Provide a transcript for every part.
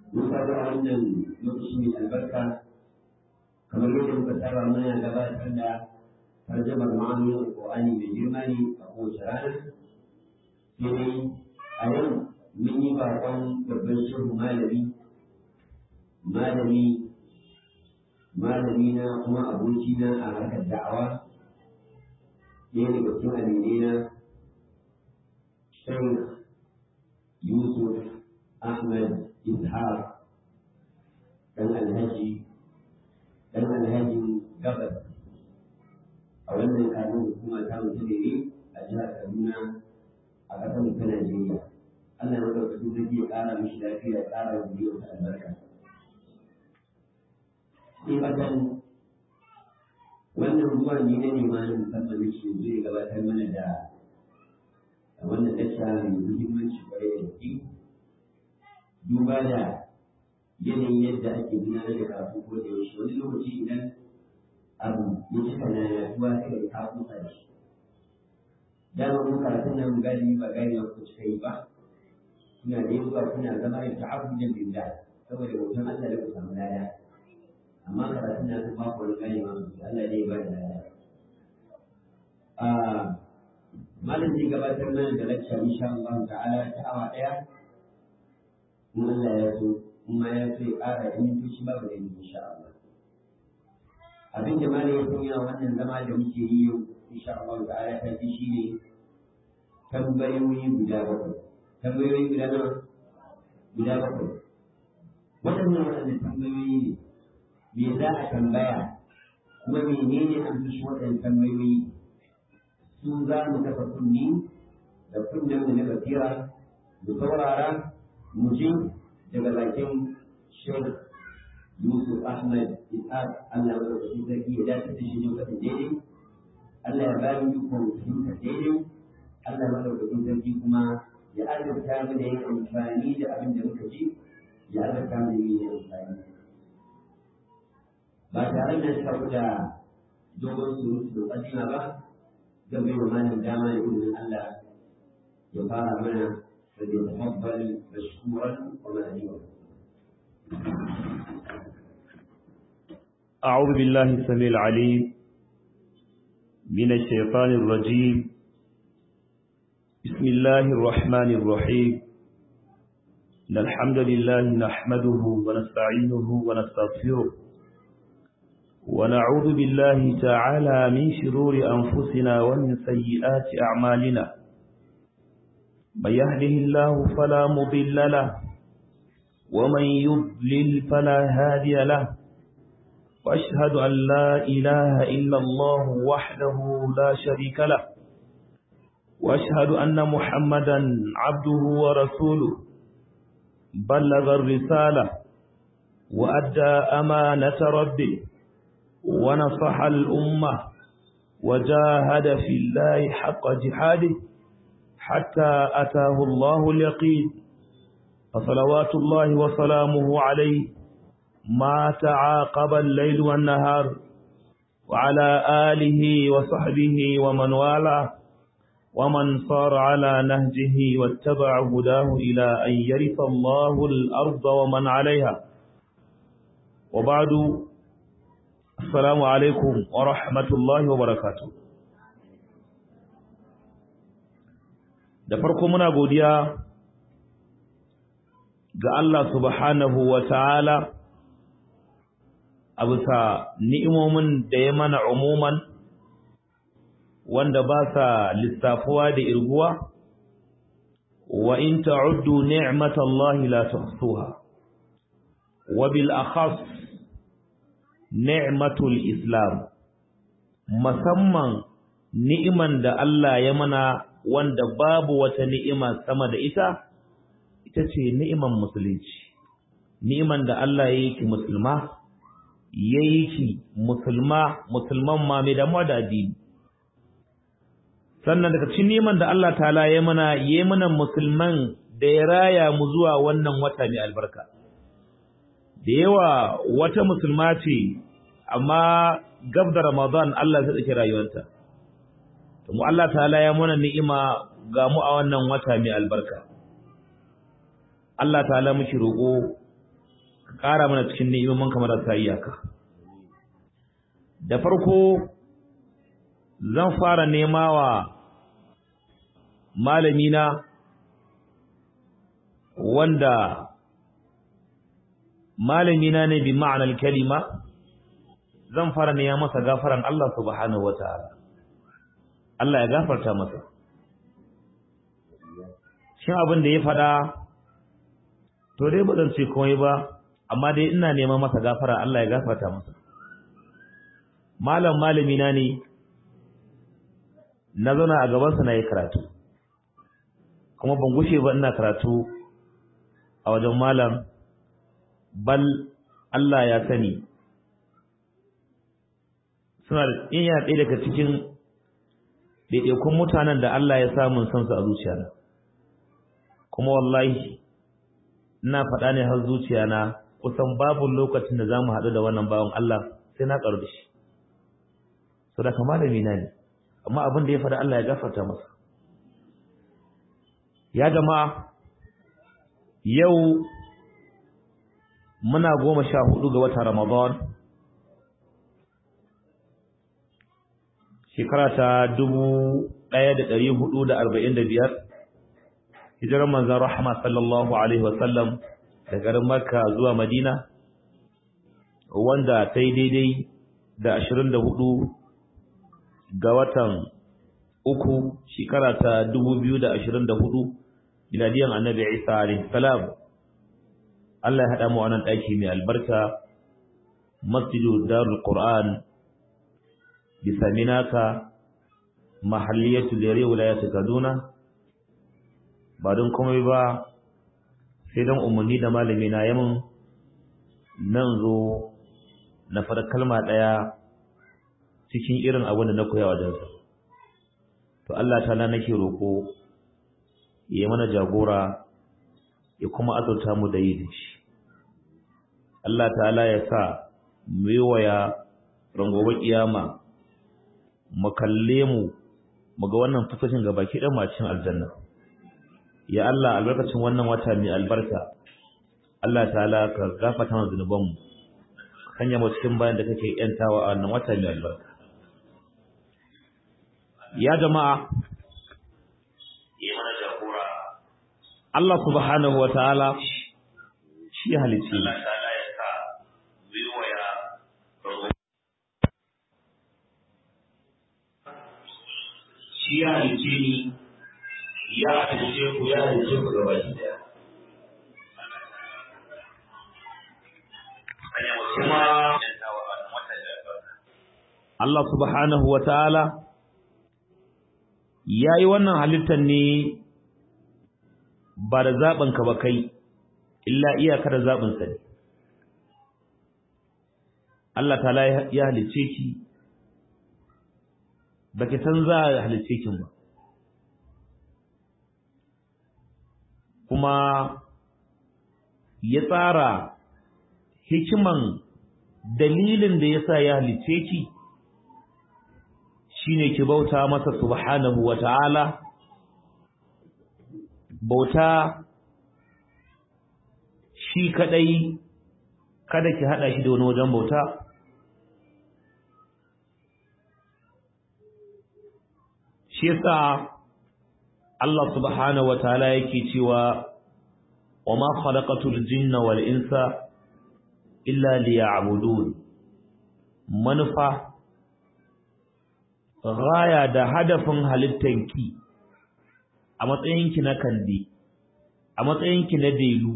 mun faɗo a wannan lokaci mai albarka kamar yadda muka saba muna gabatar da tarjamar ma'anonin alƙur'ani mai girma ne a kowace rana sai dai a yau mun yi baƙon babban shehu malami malami malami na kuma abokina a harkar da'awa ɗaya daga cikin aminai na Sheikh Yusuf Ahmad Ishaq ɗan alhaji ɗan alhajin gabas a wannan kanun hukuma ta mutu da ne a jihar Kaduna a ƙasar ta Najeriya. Allah ya ɗauka zai ya ƙara mishi lafiya ya ƙara wa ta albarka. Sai fatan wannan ruwa ne na nema na musamman da ke zai gabatar mana da wannan lacca mai muhimmanci kwarai da gaske. Duba da yanayin yadda ake gudanar da karatu ko da yaushe wani lokaci idan abu ya cika na yaduwa sai da ka kusa da shi dama mun karatun nan galibi ba gani na ku cika yi ba kuna da zuwa kuna zama yin ta'abbudin billah saboda bautan Allah da ku samu lada amma karatun nan sun ba ku wani gani ma sosai Allah ne ya ba da lada malam zai gabatar mana da lacca insha Allah ta'ala ta awa daya in Allah ya so kuma ya so ya ƙara da mintoci babu da insha Allah abin da malam ya sanya wannan zama da muke yi yau insha Allah ta'ala ta fi shi ne tambayoyi guda bakwai tambayoyi guda nawa guda bakwai waɗannan waɗannan tambayoyi ne me za a tambaya kuma menene an fi shi waɗannan tambayoyi su za mu kafa kunni da kunnen mu na basira mu saurara mu ji daga bakin Sheikh Yusuf Ahmad Ishaq Allah ya rubuta sarki ya dace da shi ne kafin daidai Allah ya ba mu ikon fahimtar daidai Allah ya rubuta sarki kuma ya azurta mu da yin amfani da abin da muka ji ya azurta mu da yin amfani ba tare da shafu da dogon surutu da ƙadima ba zan bai wa malam dama da izinin Allah ya fara mana فليتفضل مشكورا ومأجورا أعوذ بالله السميع العليم من الشيطان الرجيم بسم الله الرحمن الرحيم إن الحمد لله نحمده ونستعينه ونستغفره ونعوذ بالله تعالى من شرور أنفسنا ومن سيئات أعمالنا من يهده الله فلا مضل له ومن يضلل فلا هادي له وأشهد أن لا إله إلا الله وحده لا شريك له وأشهد أن محمدا عبده ورسوله بلغ الرسالة وأدى أمانة ربه ونصح الأمة وجاهد في الله حق جهاده حتى أتاه الله اليقين فصلوات الله وسلامه عليه ما تعاقب الليل والنهار وعلى آله وصحبه ومن والاه ومن صار على نهجه واتبع هداه إلى أن يرث الله الأرض ومن عليها وبعد السلام عليكم ورحمة الله وبركاته da farko muna godiya ga Allah subhanahu wa ta'ala a bisa ni'imomin da ya mana umuman wanda ba sa lissafuwa da irguwa wa in ta'uddu ni'matallahi la tuhsuha wa bil akhas ni'matul islam musamman ni'iman da Allah ya mana wanda babu wata ni'ima sama da ita ita ce ni'iman musulunci ni'iman da Allah ya yi ki musulma ya yi ki musulma musulman ma mai damuwa da addini sannan daga cikin ni'iman da Allah ta'ala ya mana ya mana musulman da ya raya mu zuwa wannan wata mai albarka da yawa wata musulma ce amma gab da Ramadan Allah zai tsake rayuwarta to mu Allah ta'ala ya mana ni'ima ga mu a wannan wata mai albarka Allah ta'ala muke roƙo ka ƙara mana cikin ni'imomin kamar da iyaka da farko zan fara nema wa malamina wanda malamina ne bi ma'anar kalima zan fara nema masa gafaran Allah subhanahu wataala Allah ya gafarta masa shin abin da ya faɗa to dai ba zan ce komai ba amma dai ina neman masa gafara Allah ya gafarta masa malam malami na ne na zauna a gabansa na yi karatu kuma ban gushe ba ina karatu a wajen malam bal Allah ya sani suna da iya ɗaya daga cikin ɗaiɗaikun mutanen da Allah ya samun son su a zuciyana kuma wallahi ina faɗa ne har zuciyana kusan babu lokacin da za mu haɗu da wannan bawan Allah sai na ƙaru da shi so da kama da mina ne amma abin da ya faɗa Allah ya gafarta masa ya jama'a yau muna goma sha hudu ga watan Ramadan shekara ta dubu ɗaya da ɗari hudu da arba'in da biyar hijirar manzan rahama sallallahu alaihi wasallam da garin makka zuwa madina wanda ta yi daidai da ashirin da hudu ga watan uku shekara ta dubu biyu da ashirin da hudu miladiyan annabi isa alaihi salam Allah ya haɗa mu wannan ɗaki mai albarka masjidu darul qur'an bisa minaka mahalliyatu lere wilayatu kaduna ba don komai ba sai don umarni da malami na yamin nan zo na fara kalma ɗaya cikin irin abin da na koya wajensa to Allah ta nake roƙo ya mana jagora ya kuma azurta mu da yi da shi Allah ta'ala ya sa mu yi waya rangobe kiyama mu kalle mu mu ga wannan fasashin gaba ki dan macin aljanna ya Allah albarkacin wannan wata mai albarka Allah ta'ala ka gafarta mana zunuban mu kanya mu cikin bayan da kake yantawa a wannan wata mai albarka ya jama'a yi mana jagora Allah subhanahu wa ta'ala shi halicci Allah ta'ala ya sa wiwaya shi ya halice ni ya halice ku ya halice ku gaba daya kuma Allah subhanahu wa ta'ala ya yi wannan halittar ne ba da zaɓinka ba kai illa iyaka da zaɓinsa ne Allah ta'ala ya halice ki ba ki san za a halice kin ba kuma ya tsara hikiman dalilin da ya sa ya halice ki shine ki bauta masa subhanahu wa ta'ala bauta shi kadai kada ki hada shi da wani wajen bauta shi yasa Allah subhanahu wa ta'ala yake cewa wa ma khalaqatul jinna wal insa illa liya'budun manufa gaya da hadafin halittanki a matsayinki na kandi a matsayinki na delu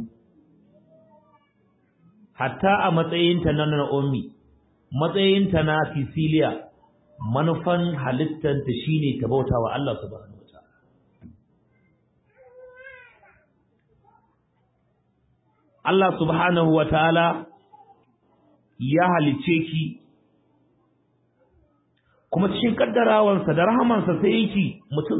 hatta a matsayinta na Naomi matsayinta na Cecilia manufan halittanta shine ta bauta wa Allah subhanahu wataala Allah subhanahu wataala ya halice ki kuma cikin kaddarawansa da rahamansa sai yake mutum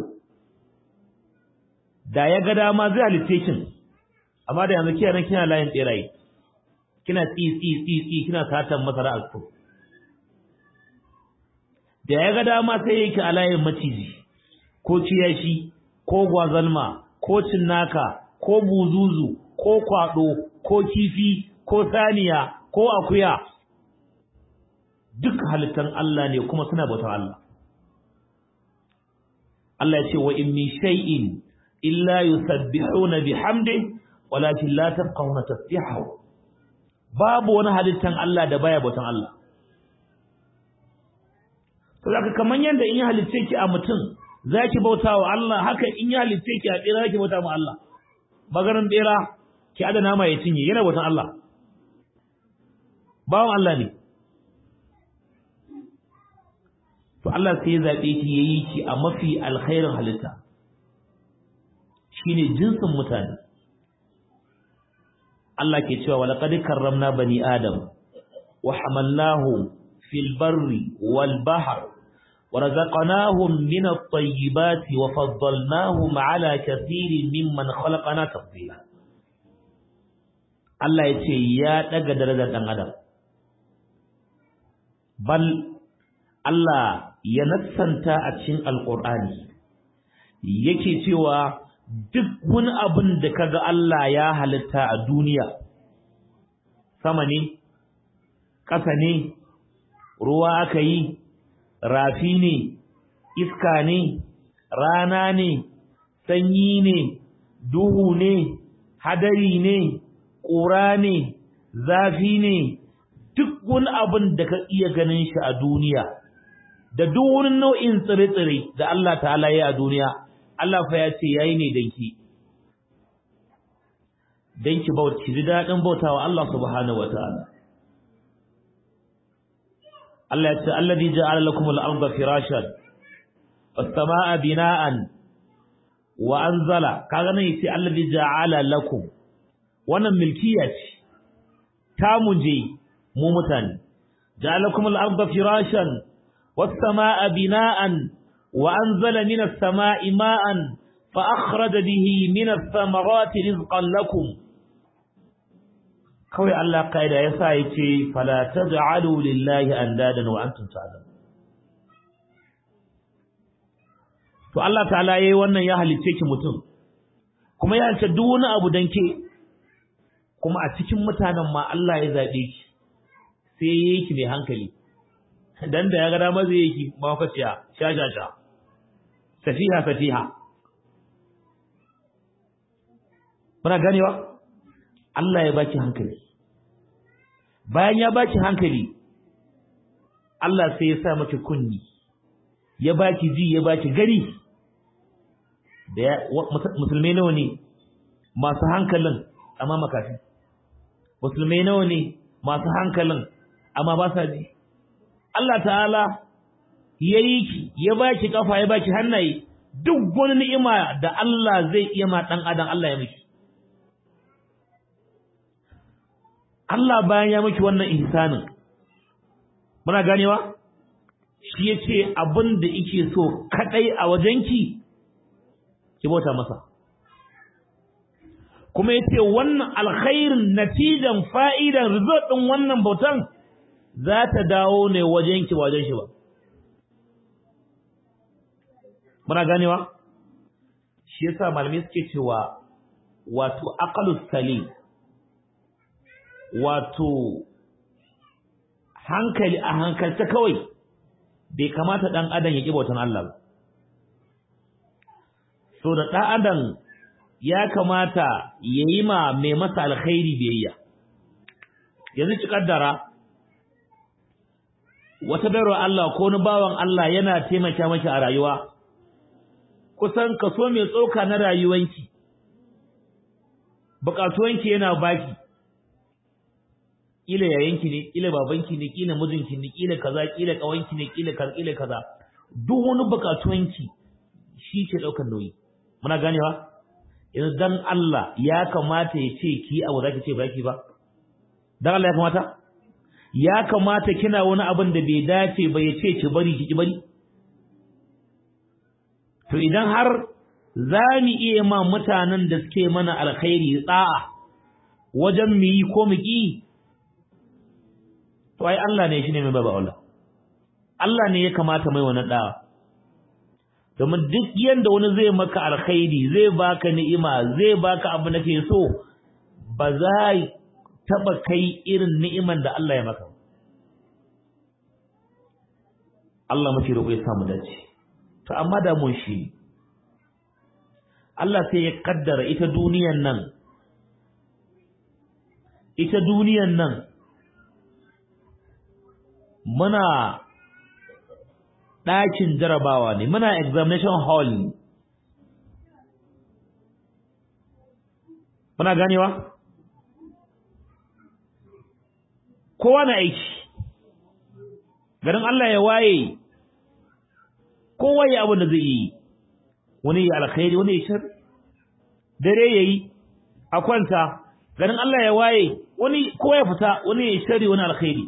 da ya ga dama zai halitte kin amma da yanzu kina kina layin tsirayi kina tsi tsi tsi tsi kina satan masara a ku da ya ga dama sai yake a layin maciji ko kiyashi ko gwazalma ko cinnaka ko buzuzu ko kwado ko kifi ko saniya ko akuya duk halittan Allah ne kuma suna bautar Allah Allah ya ce wa in min shay'in illa yusabbihuna bihamdi walakin la tafqahuna tasbihahu babu wani halittan Allah da baya bautan Allah to zaka kaman yanda in ya halitte ki a mutum zaki bautawa Allah haka in ya halitte ki a bera zaki bauta ma Allah magaran bera ki adana ma ya cinye yana bautan Allah bawon Allah ne to Allah sai ya zabe ki yayi ki a mafi alkhairin halitta shine jinsin mutane Allah ke cewa walaqad karramna bani adam wa hamalnahum fil barri wal bahr wa razaqnahum min at-tayyibati wa faddalnahum ala kathirin mimman khalaqna tafdila Allah ya ce ya daga darajar dan adam bal Allah ya nassanta a cikin alqur'ani yake cewa duk wani abin da kaga Allah ya halitta a duniya sama ne ƙasa ne ruwa aka yi rafi ne iska ne rana ne sanyi ne duhu ne hadari ne ƙura ne zafi ne duk wani abin da ka iya ganin shi a duniya da duk wani nau'in tsire-tsire da Allah ta'ala ya a duniya Allah fa ya ce yayi ne danki danki bauti ji dadin bautawa Allah subhanahu wataala Allah ya ce alladhi ja'ala lakum al-ardha firashan was-samaa'a bina'an wa anzala kaga nan yace alladhi ja'ala lakum wannan milkiya ce ta muje mu mutane ja'ala lakum al-ardha firashan was-samaa'a bina'an وأنزل من السماء ماء فأخرج به من الثمرات رزقا لكم kawai Allah kaida ya sa ya ce fala taj'alu lillahi andadan wa antum ta'lamun to Allah ta'ala yayi wannan ya halice ki mutum kuma ya halice duk wani abu dan ke kuma a cikin mutanen ma Allah ya zabe ki sai yayi ki mai hankali dan da ya ga dama zai yi ki mawakaciya sha sha sha safiha safiha muna ganewa Allah ya baki hankali bayan ya baki hankali Allah sai ya sa miki kunni ya baki ji ya baki gari da musulmai nawa ne masu hankalin amma makafi musulmai nawa ne masu hankalin amma ba sa ji Allah ta'ala ya yi ki ya baki kafa ya baki hannaye duk wani ni'ima da Allah zai iya ma dan adam Allah ya miki Allah bayan ya miki wannan ihsanin muna ganewa shi yace abin da yake so kadai a wajenki ki bauta masa kuma yace wannan alkhairin natijan fa'idan result din wannan bautan za ta dawo ne wajenki ba wajen shi ba muna ganewa shi yasa malamai suke cewa wato aqalus salim wato hankali a hankalta kawai bai kamata dan adam ya ki bautan Allah ba so da dan adam ya kamata yayi ma mai masa alkhairi biyayya yanzu ki kaddara wata bayarwa Allah ko ni bawan Allah yana taimaka maki a rayuwa kusan kaso mai tsoka na rayuwanki bukatuwanki yana baki kila yayanki ne kila babanki ne kila mijinki ne kila kaza kila kawanki ne kila kaza kila kaza duk wani bukatuwanki shi ke daukar nauyi muna ganewa yanzu dan Allah ya kamata ya ce ki abu zaki ce baki ba dan Allah ya kamata ya kamata kina wani abin da bai dace ba ya ce ki bari ki ki bari to idan har za mu iya ma mutanen da suke mana alkhairi tsa'a wajen mu yi ko mu ki to ai Allah ne shine mai baba Allah Allah ne ya kamata mai wannan da'a domin duk yanda wani zai maka alkhairi zai baka ni'ima zai baka abu da ke so ba za taba kai irin ni'iman da Allah ya maka Allah muke roƙo ya samu dace to amma da mun shi Allah sai ya kaddara ita duniyan nan ita duniyan nan muna ɗakin jarabawa ne muna examination hall ne muna ganewa kowa na aiki garin Allah ya waye kowa ya abin da zai yi wani ya alkhairi wani ya shar dare yayi a kwanta garin Allah ya waye wani kowa ya fita wani ya shari wani alkhairi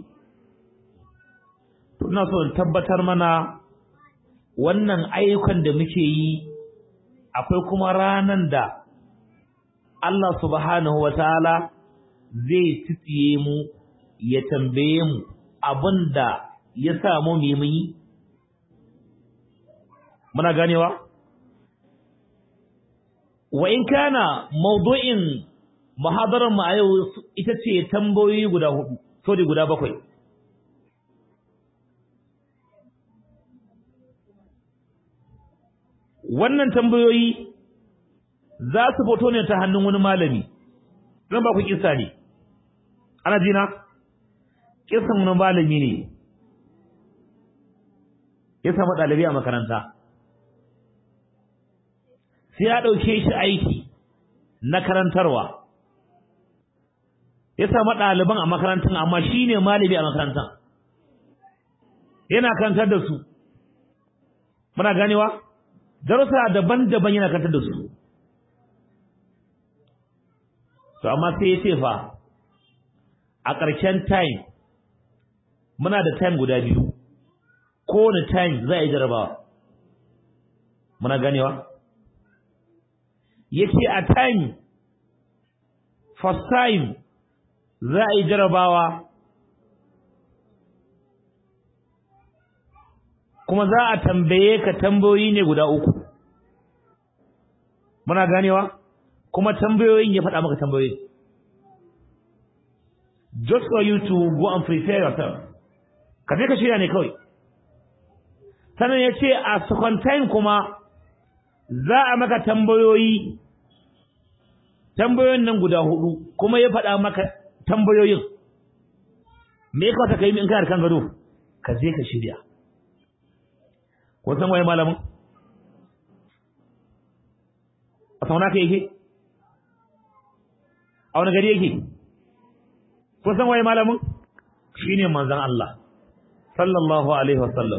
to ina so in tabbatar mana wannan ayyukan da muke yi akwai kuma ranan da Allah subhanahu wataala zai tsiye mu ya tambaye mu abinda ya samu mu yi muna ganewa wa in kana mawdu'in muhadarar mu a yau ita ce tambayoyi guda hudu sorry guda bakwai wannan tambayoyi za su fito ne ta hannun wani malami zan ba ku kisa ne ana jina kisan wani malami ne ya samu ɗalibi a makaranta sai ya ɗauke shi aiki na karantarwa ya samu ɗaliban a makarantar amma shi ne malami a makarantar yana karantar da su muna ganewa darussa daban-daban yana karantar da su to amma sai ya ce fa a ƙarshen time muna da time guda biyu kowane time za a yi jarabawa muna ganewa ya ce a time first time za a yi jarabawa kuma za a tambaye ka tambayoyi ne guda uku muna ganewa kuma tambayoyin ya faɗa maka tambayoyi just for you to go and prepare yourself ka je ka shirya ne kawai sannan ya ce a second time kuma za a maka tambayoyi tambayoyin nan guda hudu kuma ya faɗa maka tambayoyin me ya kawata ka yi in kana kan gado ka je ka shirya ko san waye malamin a sauna ka yake a wani gari yake ko san waye malamin shine manzon Allah sallallahu alaihi wasallam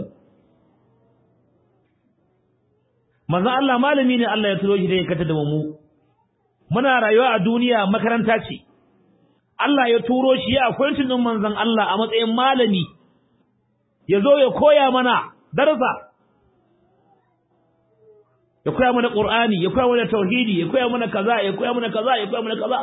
manzon Allah malami ne Allah ya turo shi da ya kata da mu muna rayuwa a duniya makaranta ce Allah ya turo shi ya appointin din manzon Allah a matsayin malami ya zo ya koya mana darasa ya koya mana Qur'ani ya koya mana tauhidi ya koya mana kaza ya koya mana kaza ya koya mana kaza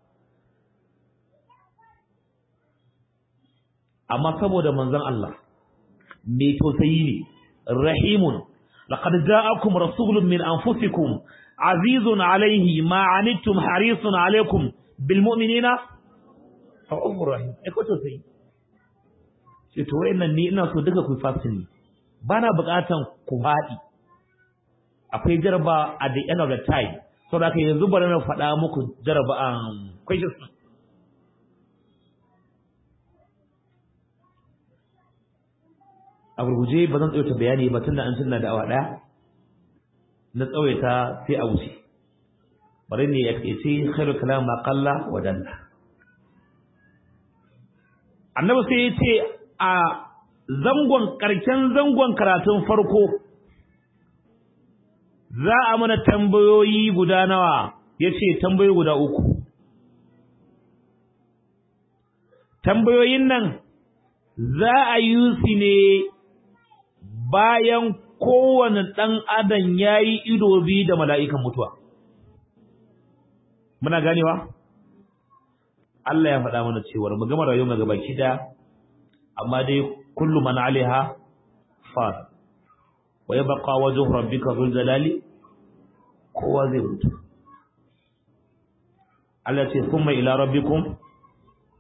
amma saboda manzon Allah mai tausayi ne rahimun laqad ja'akum rasulun min anfusikum azizun alayhi ma anittum harisun alaykum bil mu'minina ra'ufur rahim ai ko tausayi sai to wayannan ni ina so duka ku fasini bana buƙatan ku faɗi akwai jaraba at the end of the time so da yanzu bari na faɗa muku jaraba um questions a gurguje ba zan tsawaita bayani ba tunda an tunna da awa ɗaya na tsawaita sai a wuce bari ne ya ce khairu kalam ma qalla wa dalla annabi sai ya ce a zangon karken zangon karatun farko za a mana tambayoyi guda nawa yace tambayoyi guda uku tambayoyin nan za a yi su ne bayan kowane ɗan adam ya yi ido biyu da mala'ikan mutuwa. Muna ganewa? Allah ya faɗa mana cewar mu gama rayuwa gaba kida, amma dai kullum mana alaiha fa, wa ya baka wajen rabbika zul jalali, kowa zai mutu. Allah ce, "Sun mai ila rabbikum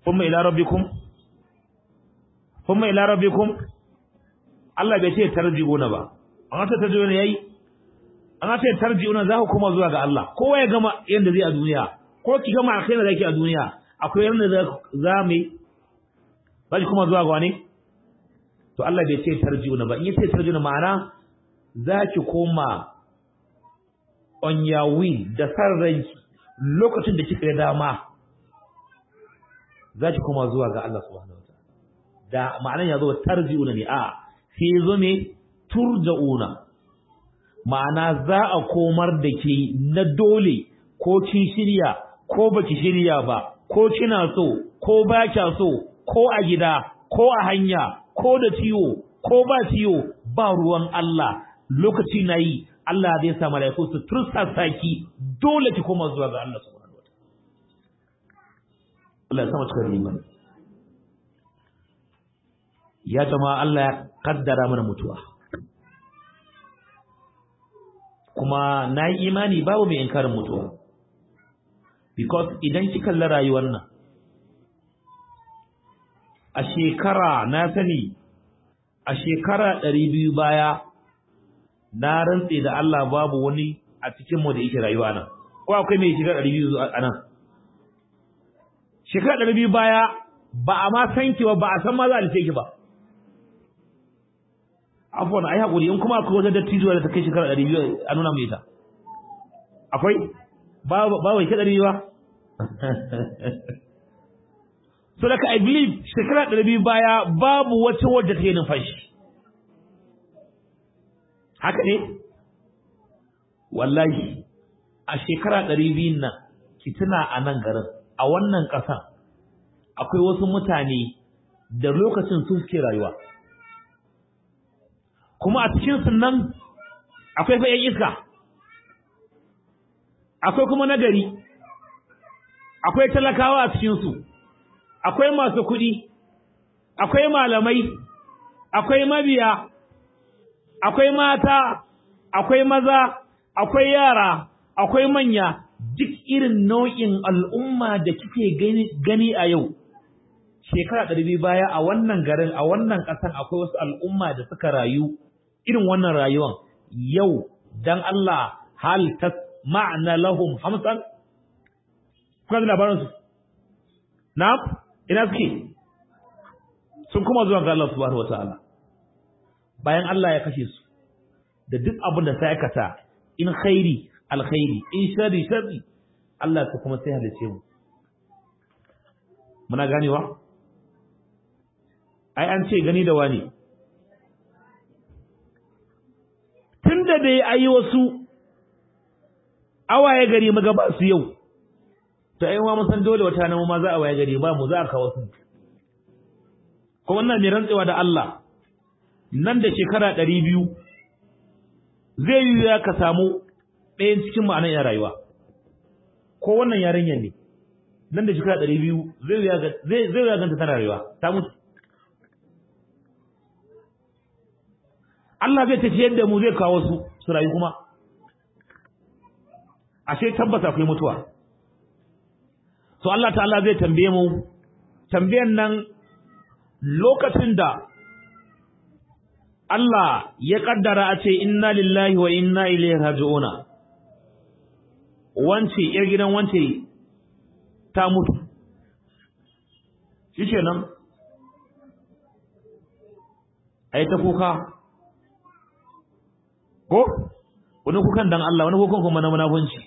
kuma ila rabbikum kuma ila rabbikum Allah bai ce tarji'una ba an ta tarji'una yayi an ce tarji'una za ku kuma zuwa ga Allah kowa ya gama yanda zai a duniya ko ki gama alkhairi da kake a duniya akwai yanda za mu ba kuma zuwa ga wani to Allah bai ce tarji'una ba in yace tarji'una ma'ana za ki koma on your will da san ranki lokacin da kika ga dama za ki koma zuwa ga Allah subhanahu wataala da ma'anan ya zo tarji'una ne a sai zo me turja'una ma'ana za a komar da ke na dole ko kin shirya ko baki shirya ba ko kina so ko ba kya so ko a gida ko a hanya ko da ciwo ko ba ciwo ba ruwan Allah lokaci na yi Allah zai sa malaiku su tursa saki dole ki koma zuwa ga Allah subhanahu wataala Allah ya sama cikin imani ya jama'a Allah ya kaddara mana mutuwa kuma na yi imani babu mai inkarin mutuwa because idan ki kalli rayuwar nan a shekara na sani a shekara ɗari biyu baya na rantse da Allah babu wani a cikinmu da yake rayuwa nan ko akwai mai shekara ɗari biyu a nan shekara ɗari biyu baya ba a ma san ki ba ba a san ma za a lice ki ba afwan ai hakuri in kuma akwai wata dattijuwa da ta kai shekara 200 a nuna mu ita akwai ba ba wai kada ba so daga i believe shekara 200 baya babu wata wadda ta yi numfashi haka ne wallahi a shekara 200 nan ki tuna a nan garin a wannan ƙasa akwai wasu mutane da lokacin su suke rayuwa kuma a cikin nan akwai fa iska akwai kuma nagari akwai talakawa a cikin su akwai masu kuɗi akwai malamai akwai mabiya akwai mata akwai maza akwai yara akwai manya duk irin nau'in al'umma da kike gani, gani a yau shekara ɗari baya a wannan garin a wannan ƙasar akwai wasu al'umma da suka rayu irin wannan rayuwan yau dan Allah hal tas ma'ana lahum hamsan kuma da labarin su na ina suke sun kuma zuwa ga Allah subhanahu wataala bayan Allah ya kashe su da duk abin da sai aikata in khairi alkhairi in sharri sharri Allah ta kuma sai halice mu muna ganewa ai an ce gani da wani tunda da ya yi wasu awaye gari maga ba su yau to ai ma san dole wata nan ma za a waye gari ba mu za a kawo su kuma wannan ne rantsewa da Allah nan da shekara ɗari biyu zai yi ya ka samu ɗayan cikin ma'anar ya rayuwa ko wannan yarinyar ne nan da shekara ɗari biyu zai yi ya ganta tana rayuwa ta mutu Allah zai tafi yadda mu zai kawo su su rayu kuma ashe tabbas akwai mutuwa so Allah ta'ala zai tambaye mu tambayan nan lokacin da Allah ya kaddara a ce inna lillahi wa inna ilaihi raji'una wance yar gidan wance ta mutu shikenan ai ta kuka ko wani kukan dan Allah wani kukan kuma na munafunci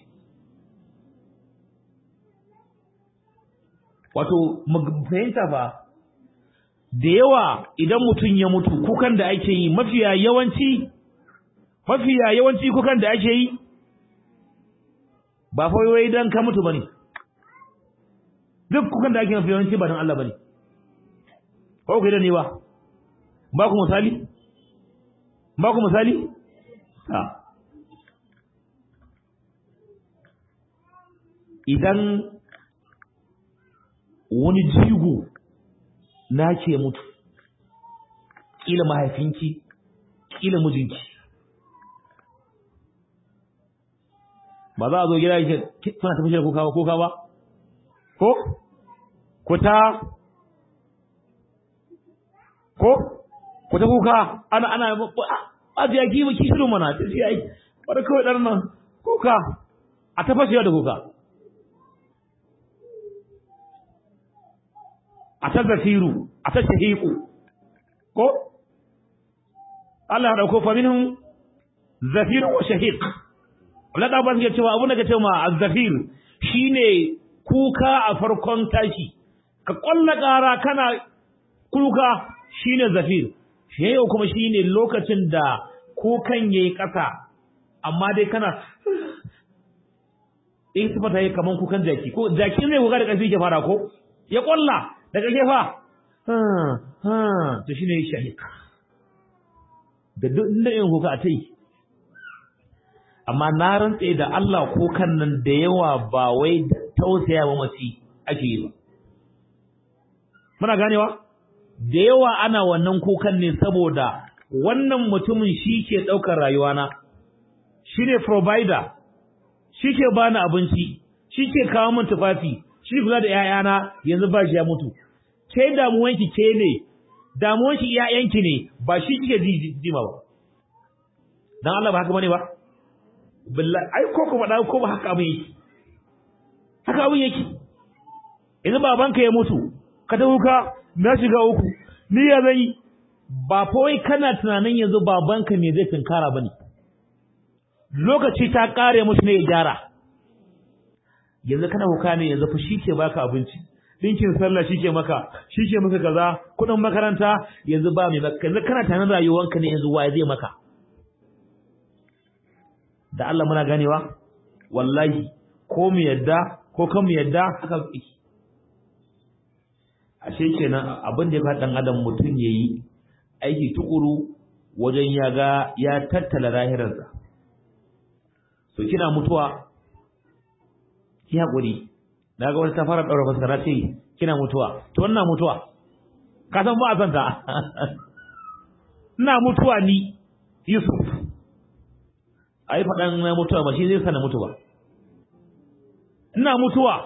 wato fahimta fa da yawa idan mutum ya mutu kukan da ake yi mafiya yawanci mafiya yawanci kukan da ake yi ba fa wai dan ka mutu bane duk kukan da ake mafi yawanci ba dan Allah bane ko kai da ne ba ba ku misali ba ku misali ha idan wani jigo na ke mutu kila mahaifinki kila mijinki ba za a zo gida yake kuna tafi da kuka ba kuka ba ko ku ta ko ku ta kuka ana ana a ji yaki ba kishiru mana ta ce ai bari kawai ɗan nan kuka a ta fashewa da kuka a ta zafiru a ta shahiku ko Allah ya dauko fa minhum zafir wa shahiq Allah da ba su cewa abun da ke cewa az-zafir shine kuka a farkon tashi ka kwalla ƙara kana kuka shine zafir shahiq kuma shine lokacin da kukan yayi ƙasa amma dai kana in sifata yi kaman kukan jaki ko jaki ne kuka da ƙarfi ke fara ko ya kwalla daga gefa to shine shahiq da duk inda yin kuka a tai amma na rantse da Allah kukan nan da yawa ba wai tausaya wa mace ake yi ba muna ganewa da yawa ana wannan kukan ne saboda wannan mutumin shi ke ɗaukar rayuwana shi ne provider shi ke bani abinci shi ke kawo min tufafi shi kula da 'ya'yana yanzu ba shi ya mutu ke damuwanki ke ne damuwanki 'ya'yanki ne ba shi kike jima ba dan Allah ba haka bane ba billahi ai ko ko faɗa ko ba haka abin yake haka abin yake yanzu babanka ya mutu ka ta huka na shiga uku ni ya zai ba fa wai kana tunanin yanzu babanka me zai tunkara bane lokaci ta kare mushi ne ya gyara yanzu kana huka ne yanzu fa shi ke baka abinci dinkin sallah shi ke maka shi ke maka kaza kudin makaranta yanzu ba mai maka yanzu kana tunanin rayuwanka ne yanzu waye zai maka da Allah muna ganewa wallahi ko mu yadda ko kan mu yadda haka yake ashe kenan abin da ya faɗa dan adam mutum yayi aiki tukuru wajen ya ga ya tattala lahirarsa so kina mutuwa ki hakuri daga wata ta fara daura fasara ce kina mutuwa to wannan mutuwa ka san ba a san ta ina mutuwa ni Yusuf ai faɗan na mutuwa ba shi zai sana mutu ba ina mutuwa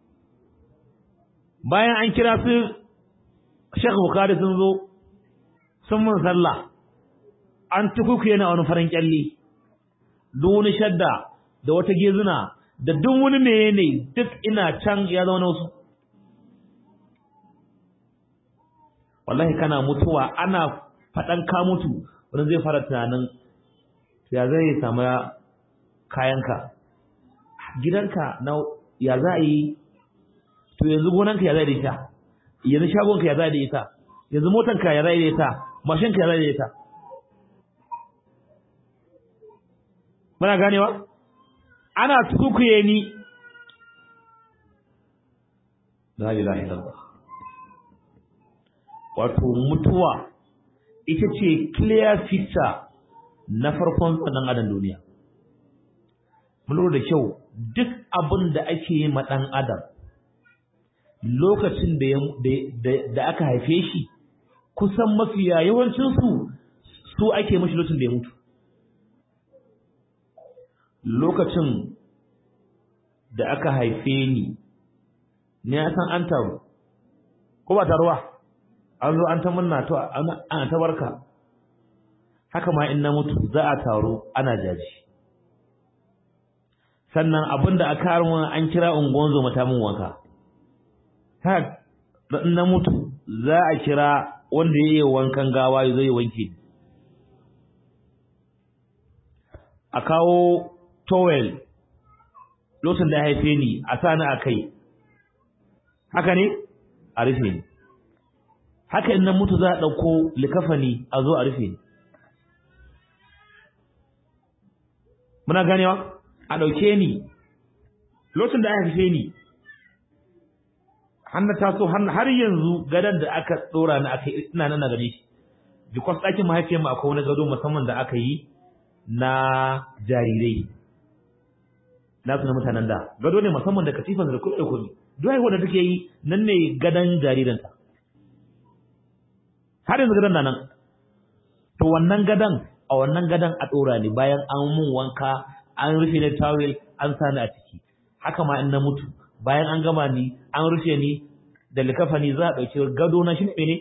bayan an kira su Sheikh Bukhari sun zo sun mun sallah an tukuku yana wani farin kyalli duk wani shadda da wata gezuna da duk wani meye ne duk ina can ya zama wasu wallahi kana mutuwa ana faɗan ka mutu wani zai fara tunanin ya zai samu kayanka gidanka na ya za a yi to yanzu gonanka ya za da ita yanzu shagonka ya za da ita yanzu motanka ya za da ita mashinka ya za da ita muna ganewa ana tukuye ni la ilaha illallah wato mutuwa ita ce clear picture na farkon tsanan adam duniya mun lura da kyau duk abin da ake yi ma dan adam lokacin da da aka haife shi kusan mafiya yawancin su su ake mashi lokacin da ya mutu lokacin da aka haife ni ne ya san an taru ko ba taruwa an zo an ta munna to ana ta barka haka ma in na mutu za a taru ana jaji sannan abinda a karin an kira unguwan zo mata mun wanka ha in na mutu za a kira wanda yayi wankan gawa ya zo ya wanke a kawo towel lokacin da ya haife ni a sani a kai haka ne a rufe ni haka in na mutu za a ɗauko likafani a zo a rufe ni muna ganewa a ɗauke ni lokacin da aka haife ni har na taso har yanzu gadon da aka ɗora ni aka ina nan na gane shi because ɗakin mahaifiyar mu akwai wani gado musamman da aka yi na jarirai na su na mutanen da gado ne musamman da katifan da kuɗe kuɗi duk haihuwa da take yi nan ne gadon jariranta har yanzu gadon na nan to wannan gadon a wannan gadon a ɗora ne bayan an mun wanka an rufe ni tawel an sa ni a ciki haka ma in na mutu bayan an gama ni an rufe ni da likafani za a ɗauki gado na shi ne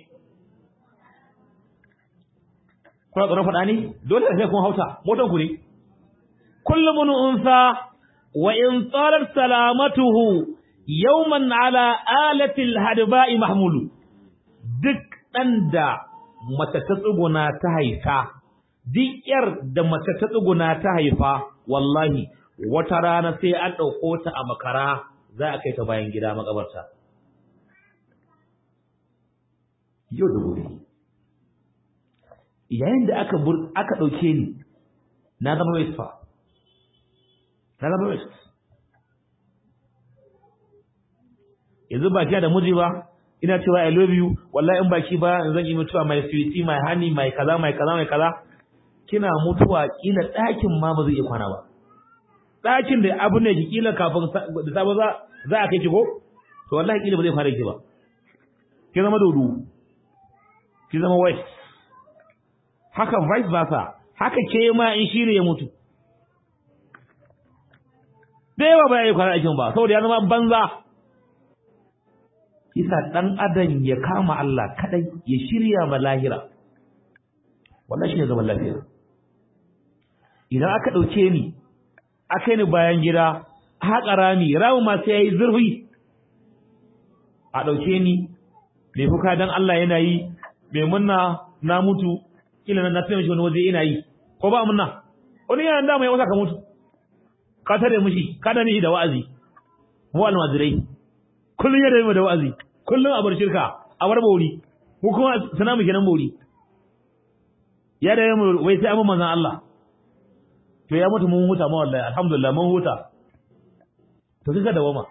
kuna tsoron faɗa ne dole da sai kun hauta motan ku ne kullum mun unsa wa in tsarar salamatuhu yawman ala alatil hadba'i mahmulu duk ɗan da mace ta tsuguna ta haifa duk yar da mace ta tsuguna ta haifa wallahi wata rana sai an ɗauko ta a makara za a kai ta bayan gida makabarta yau da gobe yayin da aka aka ɗauke ni na zama waste fa na zama waste yanzu ba kiya da miji ba ina cewa I love you wallahi in baki ba zan yi mutuwa mai sweetie mai honey mai kaza mai kaza mai kaza kina mutuwa kila ɗakin ma ba zai iya kwana ba ɗakin da abu ne kila kafin da sabo za za a kai ki ko to wallahi kila ba zai fara ki ba ki zama dodo ki zama west haka vice versa haka ke ma in shi ne ya mutu da yawa ba ya yi kwana aikin ba saboda ya zama banza isa dan adam ya kama Allah kadai ya shirya ma lahira wallahi shine zaman lafiya idan aka dauke ni aka ni bayan gida haƙa rami ramu ma sai yayi zurfi a dauke ni me fuka dan Allah yana yi me munna na mutu kila na tafi wani waje ina yi ko ba munna wani yana da mai wasa ka mutu ka tare mushi ka da ni da wa'azi mu almajirai kullun ya da da wa'azi kullun a bar shirka a bar bauri mu kuma sana mu kenan bauri ya da mu wai sai amma manzon Allah to ya mutu mun huta ma wallahi alhamdulillah mun huta to kika da wama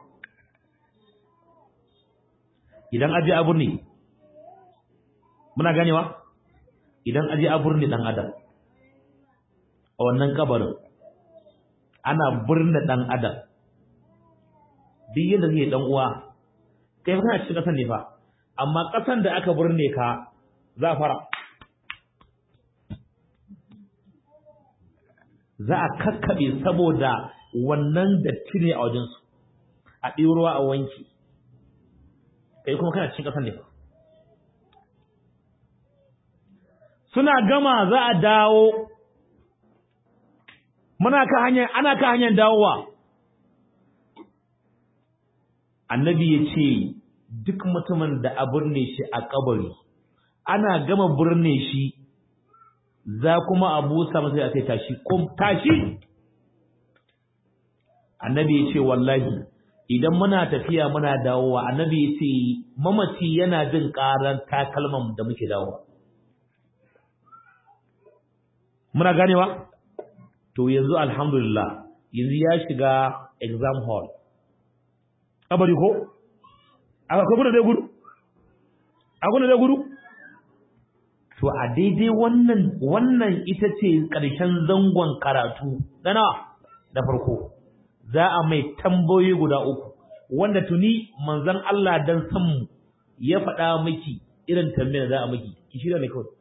idan aje a burni muna ganewa idan aje a burni dan adam a wannan kabarin ana burne dan adam duk yadda zai dan uwa kai fa kana cikin kasan ne fa amma kasan da aka burne ka za fara za a kakkabe saboda wannan datti ne a wajen su a ɗiyo ruwa a wanki kai kuma kana cikin kasan ne fa suna gama za a dawo muna ka hanyar ana ka hanyar dawowa annabi ya ce duk mutumin da a burne shi a kabari ana gama burne shi za kuma a busa masa ya sai tashi kom tashi annabi ya ce wallahi idan muna tafiya muna dawowa annabi ya ce mamaci yana jin karan takalman da muke dawowa muna ganewa to yanzu alhamdulillah yanzu ya shiga exam hall kabari ko akwai kuna dai gudu akwai kuna dai gudu to a daidai wannan wannan ita ce ƙarshen zangon karatu na nawa da farko za a mai tambayoyi guda uku wanda tuni manzon Allah dan san mu ya faɗa miki irin tambayar da za a miki ki shirya ne kawai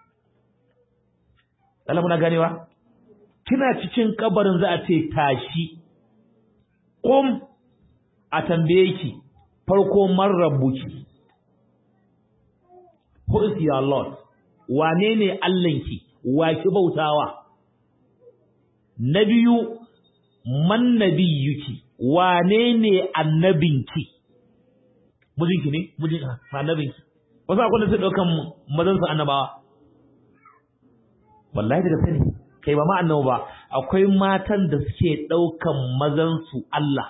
Allah muna ganewa kina cikin kabarin za a ce tashi kum a tambaye ki farko man rabbuki who is your lord wane ne allanki wa ki bautawa na biyu man nabiyuki wane ne annabinki mijinki ne mijin annabinki wasu akwai da su ɗaukan mazansu annabawa wallahi daga sani kai ba ma annabi ba akwai matan da suke ɗaukan mazansu Allah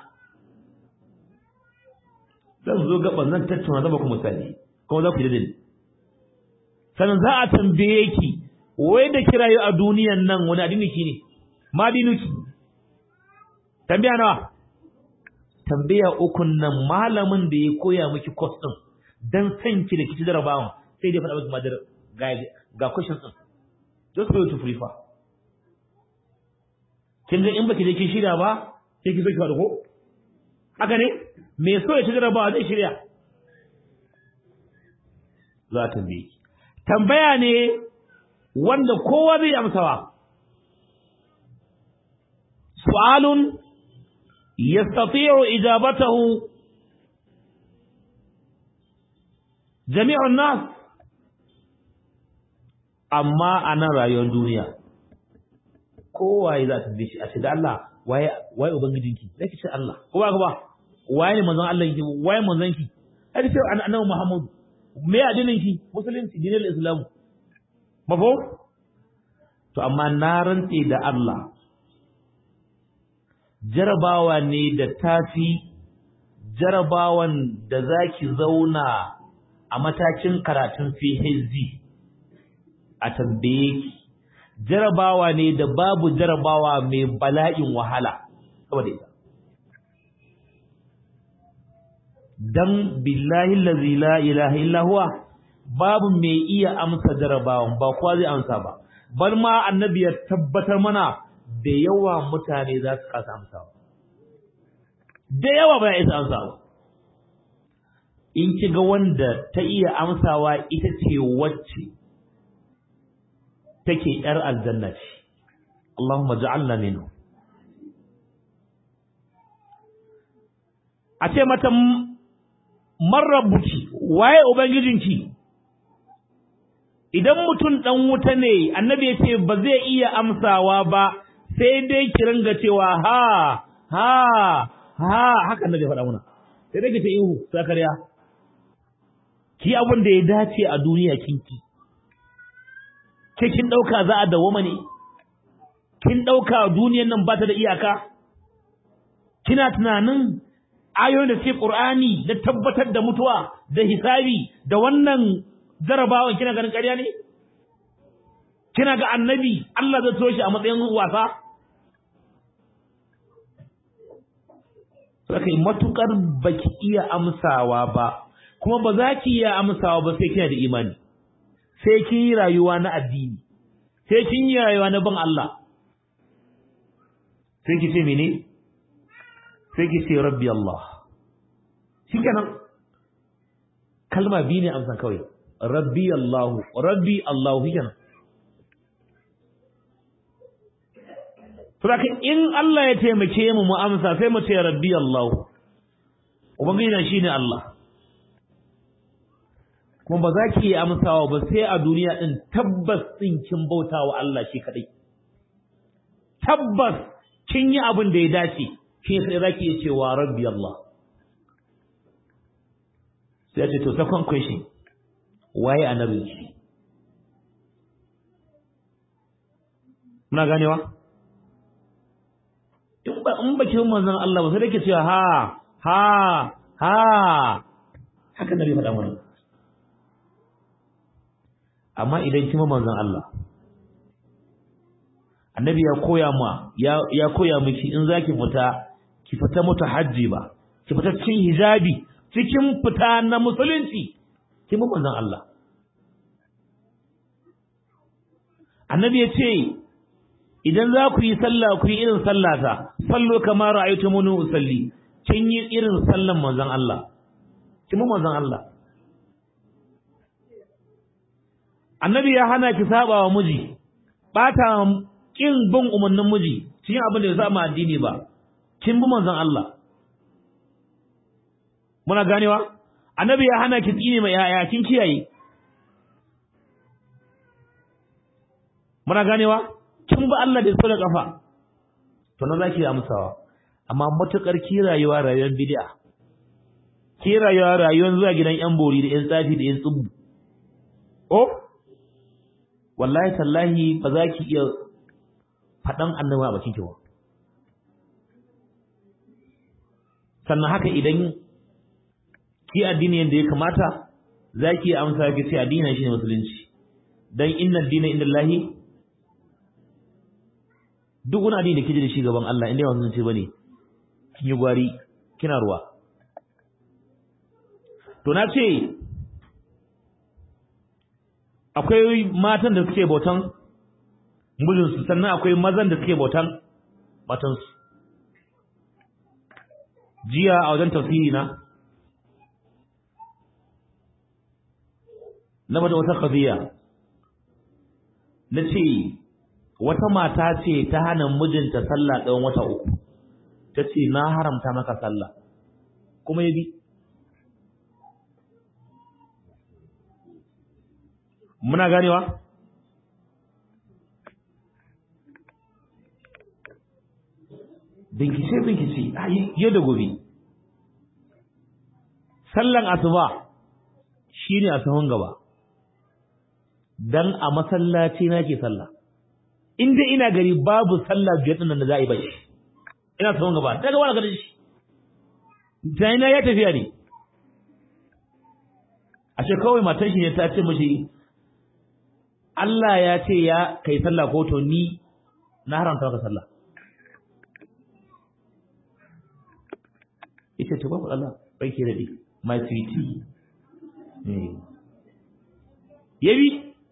zan zo gaban zan tattauna zama ku misali kuma za ku yi da ni sannan za a tambaye ki wai da kirayo a duniyan nan wani addini ki ne ma dinuki tambaya nawa tambaya ukun nan malamin da ya koya miki course din dan san ki da kici jarabawan sai dai faɗa miki madar ga ga questions din just for you to prefer kin ga in baki je kin shirya ba sai ki so ki faɗa ko haka ne me so ya ci jarabawa zai shirya za ta bi tambaya ne wanda kowa zai amsawa su'alun yastati'u ijabatahu jami'un nas amma a nan rayuwar duniya kowaye za ta shi a ce da Allah waye waye ubangijinki sai ki ce Allah ko ba ba waye ne manzon Allah ki waye manzon ki sai ce annabi Muhammad me addinin ki musulunci dinin Islam mafo to amma na rantse da Allah jarabawa ne da tafi jarabawan da zaki zauna a matakin karatun PhD a tambaye ki jarabawa ne da babu jarabawa mai bala'in wahala saboda ita dan billahi allazi la ilaha illa huwa babu mai iya amsa jarabawan ba kowa zai amsa ba bar ma annabi ya tabbatar mana da yawa mutane za su kasa amsawa da yawa ba ya isa amsawa in kiga wanda ta iya amsawa ita ce wacce take ‘yar aljanna ce, Allahumma ja'alna minhu. A ce mata marrabuki, waye Ubangijinki, idan mutum ɗan wuta ne, annabi ya ce ba zai iya amsawa ba, sai dai ki ringa cewa ha, ha, ha, haka annabi ya faɗa muna. Sai dai ki ce ihu, sakariya. Ki abin da ya dace a duniya kinki. ke kin ɗauka za a dawoma ne kin ɗauka duniyar nan ba ta da iyaka kina tunanin ayoyin da suke ƙur'ani da tabbatar da mutuwa da hisabi da wannan jarabawan kina ganin ƙarya ne kina ga annabi Allah zai so shi a matsayin wasa Sakai matukar baki iya amsawa ba kuma ba za ki iya amsawa ba sai kina da imani sai kin yi rayuwa na addini sai kin yi rayuwa na ban Allah sai ki ce mene sai ki ce rabbi Allah shikenan kalma biyu ne amsan kawai rabbi Allah rabbi Allah shikenan Saboda in Allah ya taimake mu mu amsa sai mu ce rabbi Allah ubangiji shine Allah kuma ba za ki yi amsawa ba sai a duniya ɗin tabbas ɗin kin bauta wa Allah shi kaɗai. Tabbas kin yi abin da ya dace, shi sai za ki iya cewa rabbi Allah. Sai ce to second question, waye annabin ki? Muna ganewa? In ba in baki manzon Allah ba sai da ke cewa ha ha ha haka nabi faɗa mana. amma idan kima manzon Allah annabi ya koya ma ya ya koya miki in zaki fita ki fita mutahajji ba ki fita cikin hijabi cikin fita na musulunci kima manzon Allah annabi ya ce idan za ku yi sallah ku yi irin sallata sallo kama ra'aytumuni usalli kin yi irin sallan manzon Allah kima manzon Allah annabi ya hana ki saba wa miji bata kin bin umarnin miji cikin abin da ya saba addini ba kin bi manzon Allah muna ganewa annabi ya hana ki tsine mai yaya kin kiyaye muna ganewa kin bi Allah da da kafa to na zaki amsawa amma matukar ki rayuwa rayuwar bid'a ki rayuwa rayuwar zuwa gidan yan bori da yan tsafi da yan tsubu oh wallahi tallahi ba za ki iya faɗan annabi a bakin ki ba sannan haka idan ki addini yadda ya kamata za ki amsa ki ce addini shi ne musulunci dan inna dina inda Allahi duk wani addini da kije da shi gaban Allah inda yawan musulunci bane kin yi gwari kina ruwa to na ce akwai matan da suke bautan mijinsu sannan akwai mazan da suke bautan matansu jiya a wajen tafsiri na na bada wata qadiya na ce wata mata ce ta hana mijinta sallah tsawon wata uku ta ce na haramta maka sallah kuma ya bi muna ganewa bincike bincike yau da gobe sallan asuba shine a sahun gaba dan a masallaci nake sallah in dai ina gari babu sallah biyar din da za a yi bai ina sahun gaba daga wani garin shi tayina ya tafiya ne a ce kawai matan shi ne ta ce mashi Allah ya ce ya kai sallah ko to ni na haramta maka sallah ita ce babu Allah bai ke daɗi my sweetie yabi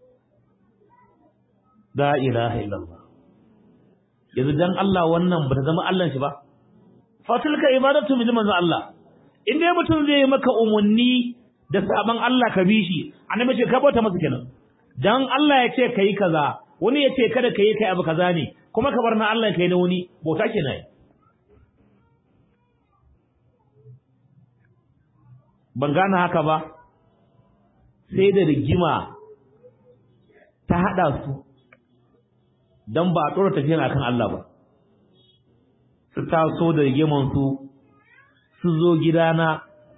la ilaha illallah yanzu dan Allah wannan ba ta zama Allah shi ba fatilka ibadatu min manzo Allah in dai mutum zai maka umunni da saban Allah ka bi shi annabi ce ka bauta masa kenan dan Allah ya ce kai kaza wani ya ce kada kai kai abu kaza ne kuma ka bar na Allah kai na wani bauta kenan ban gane haka ba sai da rigima ta hada su dan ba a tsora tafiya akan Allah ba su taso da rigiman su su zo gidana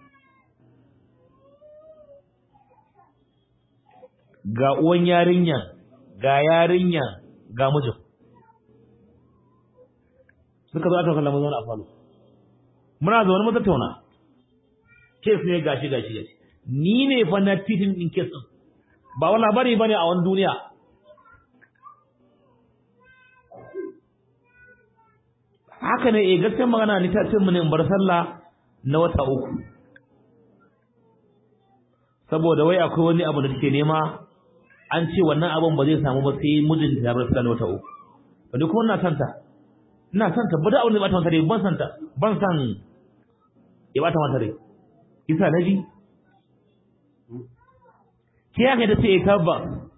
ga uwan yarinya ga yarinya ga mijin suka zo aka kallon mazauna a falo muna zaune mu tattauna kes ne gashi gashi gashi ni ne fa na titin din kes din ba wani labari bane a wani duniya haka ne eh gaskiyar magana ni ta ce mu ne in bar sallah na wata uku saboda wai akwai wani abu da take nema an ce wannan abin ba zai samu ba sai mijin ta bar sallah na wata uku wani kuma ina santa ina santa ba da abin da ba ta mata rai ban santa ban san ya ba ta mata rai isa naji ke ya kai ta ce tabba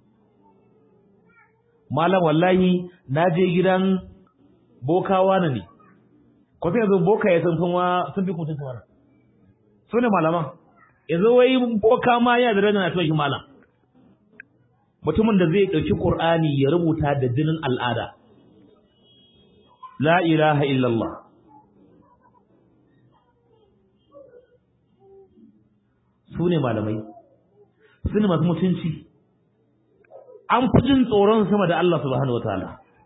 malam wallahi na je gidan bokawa na ne ko sai yanzu boka ya sun kuma sun fi kutun mana su ne malaman yanzu wai boka ma ya da rana na tuwa shi malam mutumin da zai ɗauki ƙur'ani ya rubuta da jinin al'ada la ilaha illallah su ne malamai su ne masu mutunci an fi jin tsoron sama da Allah subhanahu wataala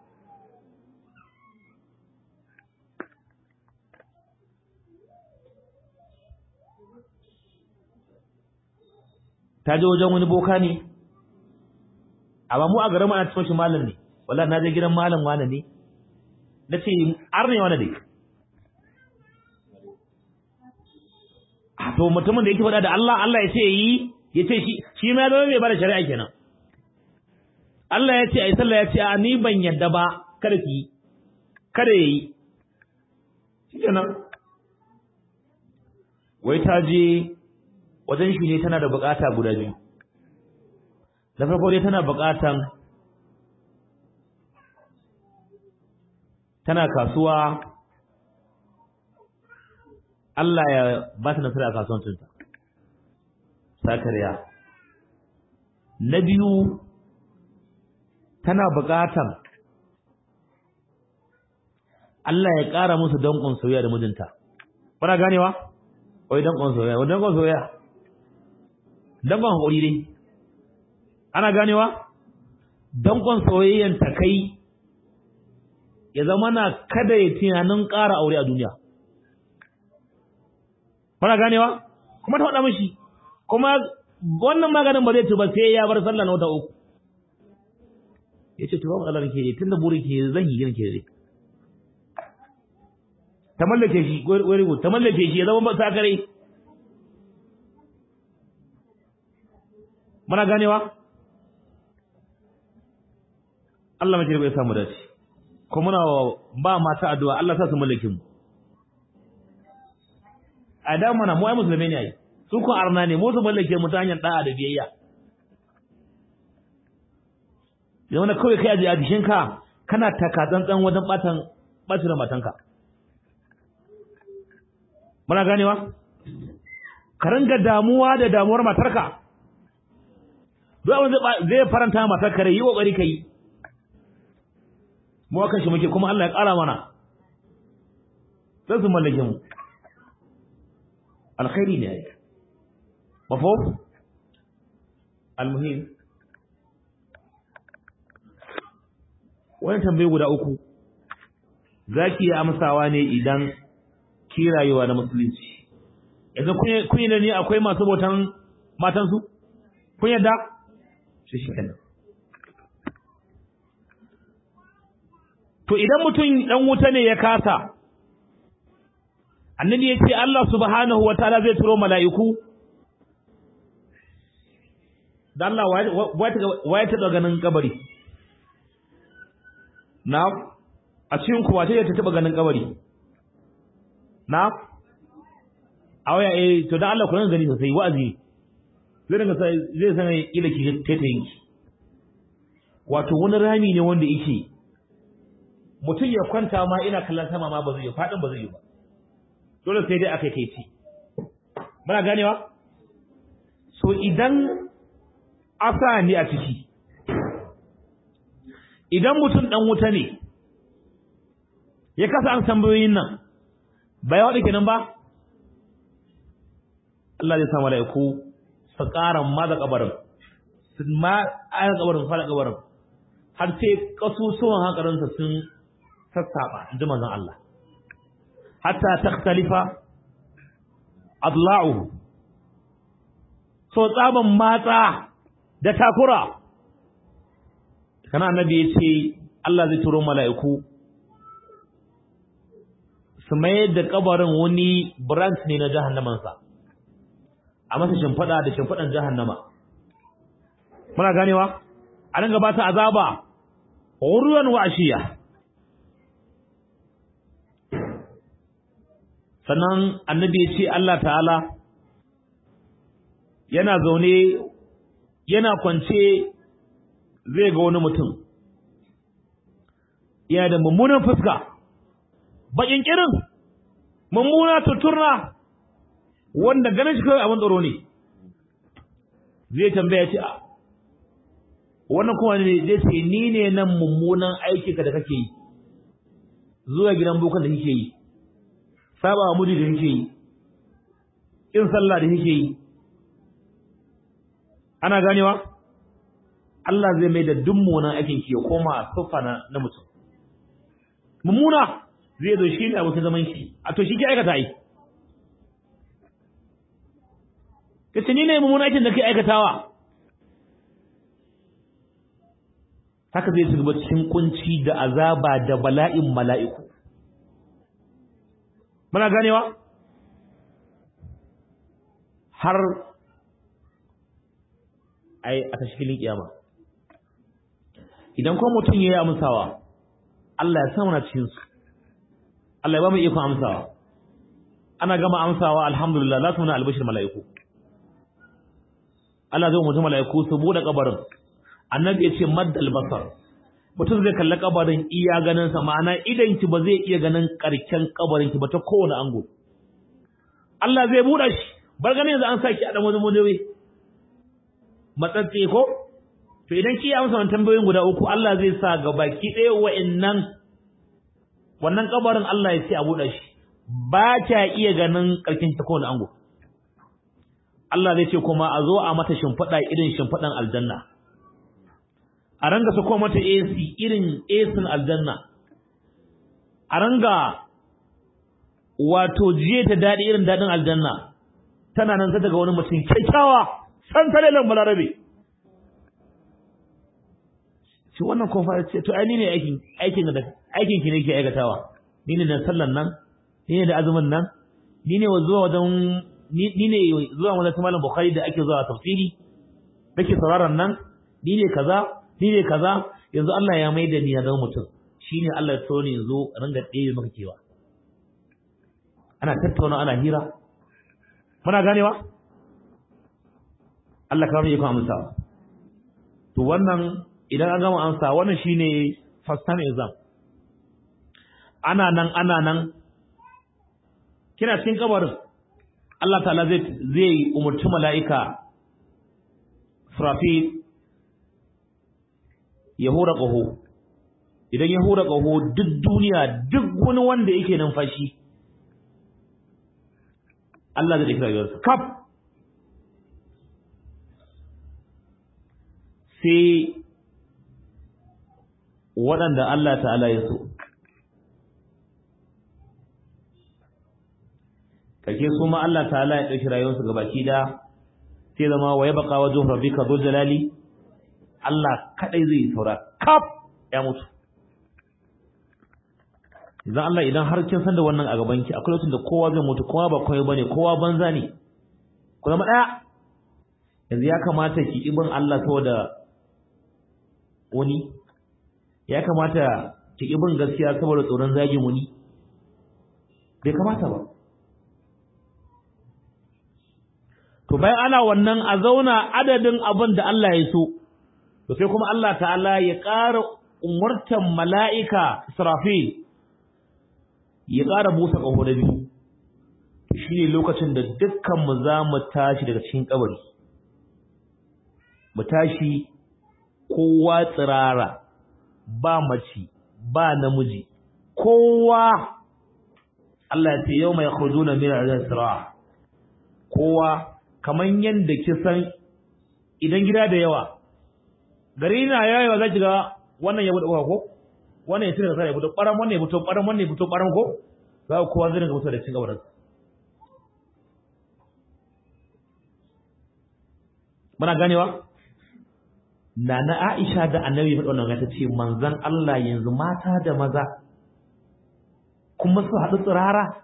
ta je wajen wani boka ne amma mu a garin ana cikin shi malam ne wallahi na je gidan malam wani ne na ce arne wani ne to mutumin da yake faɗa da Allah Allah ya ce yi ya ce shi shi ma zama mai bada shari'a kenan Allah ya ce ai sallah ya ce a ni ban yadda ba kada ki kada yayi kenan wai ta je wajen shi ne tana da bukata guda biyu da farko dai tana bukatan tana kasuwa Allah ya ba ta nasara a kasuwancinta sakariya na biyu tana bukatan Allah ya ƙara musu danƙon soyayya da mijinta kuna ganewa wai danƙon soyayya wai danƙon soyayya danƙon haƙuri dai ana ganewa danƙon soyayyan ta kai ya zama na kada ya tunanin ƙara aure a duniya kuna ganewa kuma ta faɗa mishi kuma wannan maganin ba zai ci ba sai ya bar sallah na wata uku ya ce to ba matsalar ke tun da burin ke zan yi gina ke dai ta mallake shi wai rubu ta mallake shi ya zama ba sakare muna ganewa Allah mace bai samu dace ko muna ba mata addu'a Allah sa su mallake mu a da mana mu ai musulmai ne ai su ko arna ne mu su mallake mu ta hanyar da'a da biyayya da wani kawai kai a jikinka kana taka tsantsan wajen batan bacin matanka muna ganewa ka ringa damuwa da damuwar matarka duk abin zai faranta mata kare yi kokari kai mu akan shi muke kuma Allah ya ƙara mana sai su mallake mu alkhairi ne ai mafhum almuhim wannan tambaye guda uku zaki yi amsawa ne idan ki rayuwa na musulunci yanzu kun yi da ni akwai masu bautan matansu kun yadda shi shi kenan to idan mutum dan wuta ne ya kasa annabi ya ce Allah subhanahu wa ta'ala zai turo mala'iku da Allah waye ta ganin kabari na a cikin kuwa ta taba ganin kabari na a waya eh to dan Allah ku nan gani sosai wa'azi zai dinga sai zai san ila ki tete yinki wato wani rami ne wanda yake mutum ya kwanta ma ina kallon sama ma ba zai yi fadin ba zai yi ba dole sai dai akai kai ci muna ganewa so idan asa ne a ciki idan mutum dan wuta ne ya kasa an tambayoyin nan bai waɗa kenan ba Allah zai sa mala'iku su ƙara ma da kabarin su ma ayar kabarin fara kabarin har sai kasusuwan hankalinsa sun sassaba in ji manzon Allah hatta takhtalifa adla'uhu so tsaban matsa da takura kana annabi ya ce Allah zai turo mala'iku su mayar da kabarin wani branch ne na jahannamansa a masa shimfiɗa da shimfiɗan jahannama muna ganewa a nan gabata azaba urwan wa ashiya sannan annabi ya ce Allah ta'ala yana zaune yana kwance zai ga wani mutum yana da mummunan fuska bakin kirin mummuna tuturna wanda ganin shi kawai abin tsaro ne zai tambaya ce a wannan kuma ne zai ce ni ne nan mummunan aiki ka da kake yi zuwa gidan bokan da kake yi saba wa mudi da kake yi kin sallah da kake yi ana ganewa Allah zai mai da duk mummunan aikin ki ya koma sufa na, na mutum mummuna zai zo shi ne abokin zaman shi a to shi ke aikata yi kace ni ne mummunan aikin da kai aikatawa haka zai shiga cikin kunci da azaba da bala'in mala'iku muna ganewa har ai a tashkilin kiyama idan kuma mutum yayi amsawa Allah ya samu na cikin su Allah ya ba mu iko amsawa ana gama amsawa alhamdulillah za su muna albashir mala'iku Allah zai mutum mala'iku su bude kabarin annabi ya ce maddal basar mutum zai kalli kabarin iya ganin sa ma'ana idan ki ba zai iya ganin karken kabarin ki ba ta kowane ango Allah zai buɗe shi bar ganin yanzu an saki a dan wani mudewe matsatse ko to idan ki amsa wannan tambayoyin guda uku Allah zai sa ga baki ɗaya wa'annan wannan kabarin Allah ya ce a buɗe shi ba ta iya ganin karken ta kowane ango Allah zai ce kuma a zo a mata shimfiɗa irin shimfiɗan aljanna a ranga sako mata AC irin AC aljanna a ranga wato jiye ta dadi irin dadin aljanna tana nan ta daga wani mutum kyakkyawa san talelan balarabe shi wannan kofa ce to ai ni ne aikin aikin da aikin ki ne ke aikatawa ni ne da sallan nan ni ne da azumin nan ni ne zuwa wajen ni ne zuwa wajen malam bukhari da ake zuwa tafsiri nake sauraron nan ni ne kaza ni ne kaza yanzu Allah ya maida ni ya zama mutum shine Allah ya so ni yanzu ringa ɗebe maka kewa ana tattauna ana hira muna ganewa Allah ka yi ku amsa to wannan idan an gama amsa wannan shine first time exam ana nan ana nan kina cikin kabarin Allah ta'ala zai zai umurci mala'ika Surafi ya hura ƙaho idan ya hura ƙaho duk duniya duk wani wanda yake numfashi Allah zai ɗauki rayuwarsa kaf sai waɗanda Allah ta'ala ya so kake su ma Allah ta'ala ya ɗauki rayuwarsu gabaki da sai zama wa ya baka wajen rabbika dhul jalali Allah kadai zai saura kaf ya mutu idan Allah idan har kin san da wannan a gaban ki akwai lokacin da kowa zai mutu kowa ba kowa bane kowa banza ne ku zama daya yanzu ya kamata ki ibin Allah saboda wani ya kamata ki ibin gaskiya saboda tsoron zagin wani bai kamata ba to bayan ana wannan a zauna adadin abin da Allah ya so to sai kuma Allah ta'ala ya ƙara umurtan mala'ika Israfil ya ƙara busa ƙaho da biyu shi ne lokacin da dukkanmu za mu tashi daga cikin ƙabari mu tashi kowa tsirara ba mace ba namiji kowa Allah ya ce yau mai khuduna min al-isra kowa kaman yanda kisan idan gida da yawa gari na yayi za ki ga wannan ya bude ko wannan ya tira sai ya fito ƙwaran wannan ya fito ƙwaran wannan ya fito ƙwaran ko za ku kowa zai dinga fito da cin gabarin muna ganewa Nana Aisha da Annabi faɗa wannan ta ce manzon Allah yanzu mata da maza kuma su haɗu tsirara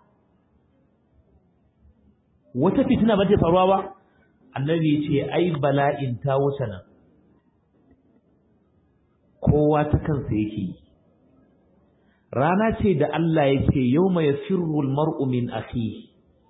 wata fitina ba ta faruwa ba Annabi ya ce ai bala'in ta wuce nan kowa ta kansa yake yi rana ce da Allah yake yawma yasirru almar'u min akhihi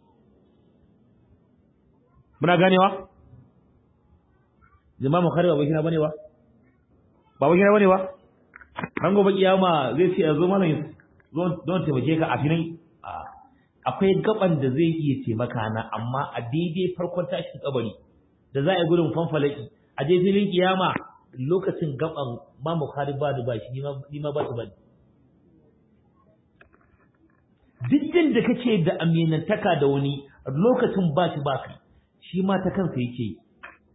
muna ganewa jama'a bukhari ba bakina bane ba ba bakina bane ba ran gobe kiyama zai ce yazo malam zo don taimake ka a filin akwai gaban da zai iya taimaka na amma a daidai farkon tashin kabari da za a yi gudun fanfalaki a je filin kiyama lokacin gaban ma bukhari ba da bashi ni ma ba su bane duk da kake da aminantaka da wani lokacin ba shi ba kai shi ma ta kansa yake yi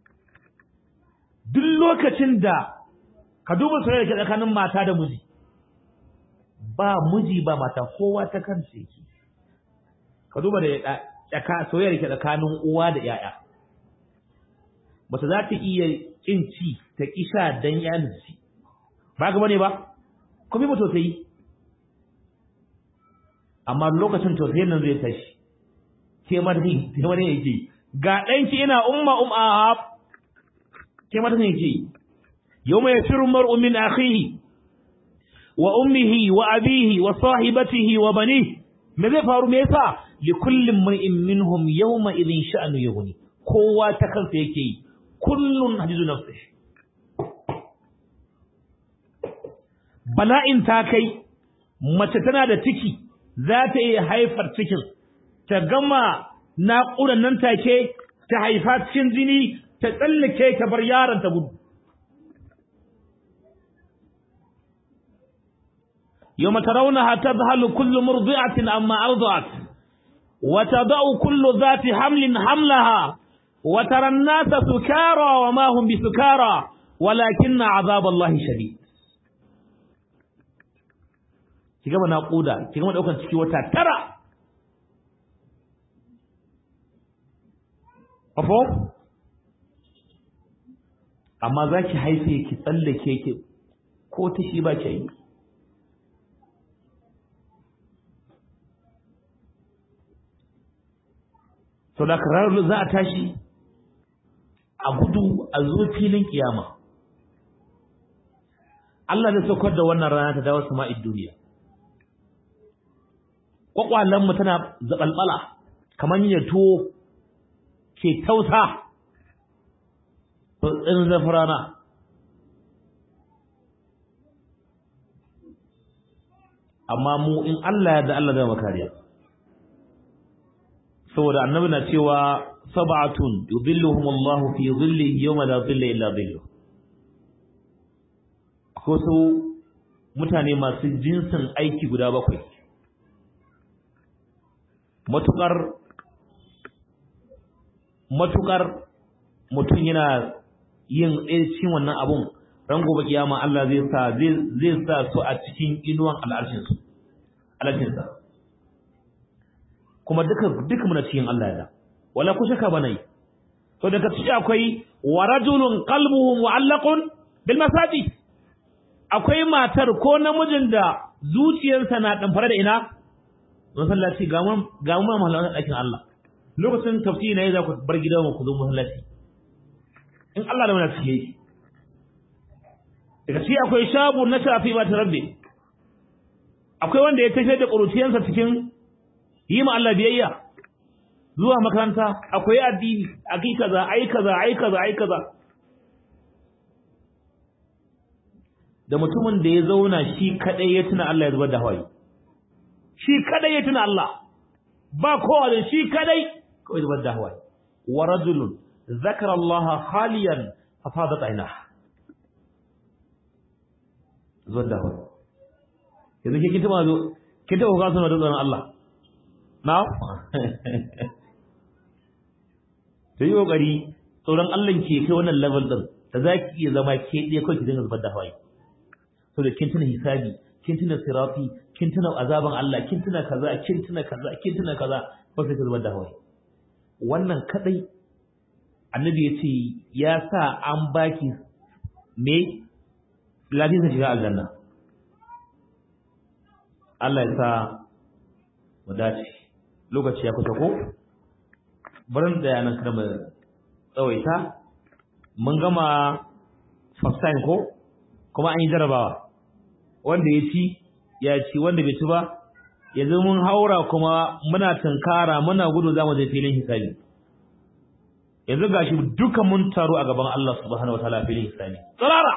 duk lokacin da ka duba soyayya ke tsakanin mata da miji ba miji ba mata kowa ta kansa yake ka duba da tsaka soyayya ke tsakanin uwa da yaya mace za ta iya kin ci ta kisha dan yanin ci ba ga bane ba ko bi mutu ta yi amma lokacin tausayin nan zai tashi ke ma da ke ma yake ga ɗanki ina umma um ahab ke ma da yake yawma yafiru mar'u min akhihi wa ummihi wa abihi wa sahibatihi wa banihi me zai faru me yasa li kullin mar'in minhum yawma idhin sha'nu yughni kowa ta kansa yake yi kullun hadizu nafsihi bala'in ta kai mace tana da ciki za ta iya haifar cikin ta gama naƙuran nan take ta haifa cikin jini ta tsallake ta bar yaron ta gudu يوم ترونها تذهل كل مرضعة عما أرضعت وتضع كل ذات حمل حملها وترى الناس سكارى وما هم بسكارى ولكن عذاب الله شديد ki gama naƙuda ki gama ɗaukar ciki wata tara ƙafo amma za ki haife ki tsallake ki ko ta shi ba ki yi to da karar za a tashi a gudu a zo filin kiyama Allah zai saukar da wannan rana ta dawo sama'id duniya mu tana zaɓalɓala kamar yin tuwo ke tausa in zafi rana amma mu in Allah ya da Allah zai makariya saboda annabi na cewa sab'atun yudhilluhum Allah fi dhillihi yawma la dhilla illa dhilluh ko su mutane masu jinsin aiki guda bakwai matukar matukar mutum yana yin cikin wannan abun ran gobe kiyama Allah zai sa zai sa su a cikin inuwan al'arshin su al'arshin sa kuma duka duka muna cikin Allah ya wala ku shaka bane to daga cikin akwai wa rajulun qalbuhu mu'allaqun bil masajid akwai matar ko namijin da zuciyarsa na damfare da ina masallaci ga mu ga mu mahallan ɗakin Allah lokacin tafsiri ne za ku bar gidan ku zo masallaci in Allah da mana ciye shi daga shi akwai shabu na shafi ba rabbi akwai wanda ya tafiyar da ƙuruciyansa cikin yi ma Allah biyayya zuwa makaranta akwai addini akai kaza ai kaza ai kaza ai kaza da mutumin da ya zauna shi kadai ya tuna Allah ya zubar da hawaye shi kadai ya tuna Allah ba kowa da shi kadai kawai zubar da hawaye wa rajulun zakara Allah khaliyan fa fadat aynah zubar da hawaye yanzu ke kinta zo kinta ko ga suna da tsaron Allah na to yi kokari tsoron Allah ke kai wannan level din da zaki iya zama ke ɗaya kawai ki dinga zubar da hawaye so da kin tuna hisabi kin tuna sirati kin tuna azaban Allah kin tuna kaza kin tuna kaza kin tuna kaza ko sai ka zubar da hawaye wannan kadai annabi ya ce ya sa an baki me lafiya shiga aljanna Allah ya sa mu dace lokaci ya kusa ko barin da yanan kada mu tsawaita mun gama first time ko kuma an yi jarabawa wanda ya ci ya ci wanda bai ci ba yanzu mun haura kuma muna tunkara muna gudu za mu je filin hisabi yanzu gashi duka mun taro a gaban Allah subhanahu wataala filin hisabi tsarara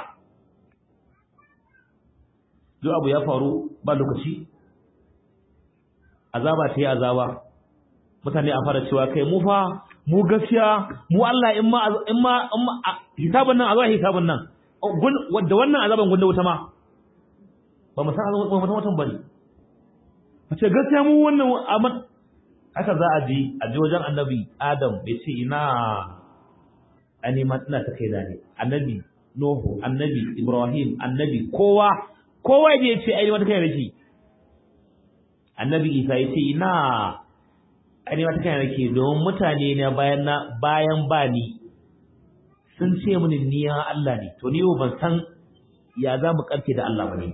duk abu ya faru ba lokaci azaba ta yi azaba mutane a fara cewa kai mu fa mu gaskiya mu Allah in ma in ma hisabun nan azaba hisabun nan da wannan azaban gunda wuta ma ba mu san azaban ba mu san bane a ce gaskiya mu wannan aman haka za a ji a ji wajen annabi Adam bai ce ina ani ma ina ta kai da ne annabi Nuhu annabi Ibrahim annabi kowa kowa ya ce ai wata kai rake annabi Isa ya ce ina ai wata kai rake don mutane ne bayan na bayan bani sun ce mini ni ya Allah ne to ni ban san ya za mu karke da Allah bane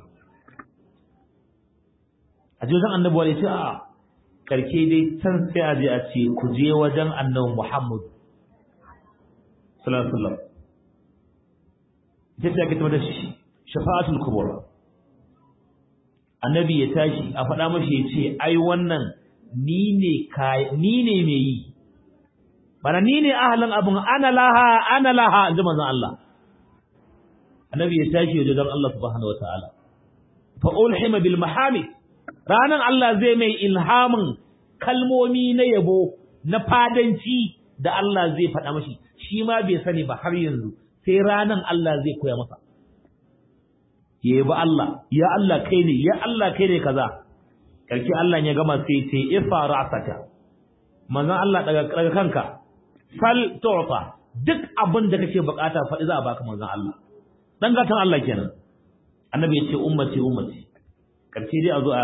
a je wajen annabi wani ce a karke dai can sai a je a ce ku je wajen annabi Muhammad sallallahu alaihi wasallam ita ce ake da shafa'atul kubra annabi ya tashi a faɗa mashi ya ce ai wannan ni ne ni ne mai yi bana ni ne ahalin abin ana laha ana laha inji manzon Allah annabi ya tashi waje don Allah subhanahu wataala fa ulhima bil mahamid ranan Allah zai mai ilhamin kalmomi na yabo na fadanci da Allah zai faɗa mashi shi ma bai sani ba har yanzu sai ranan Allah zai koya masa ya yabi Allah ya Allah kai ne ya Allah kai ne kaza karki Allah ya gama sai ce ifa ra'saka manzon Allah daga daga kanka fal tu'ta duk abin da kake bukata faɗi za a baka manzon Allah dan gatan Allah kenan annabi ya ce ummati ummati karshe dai a zo a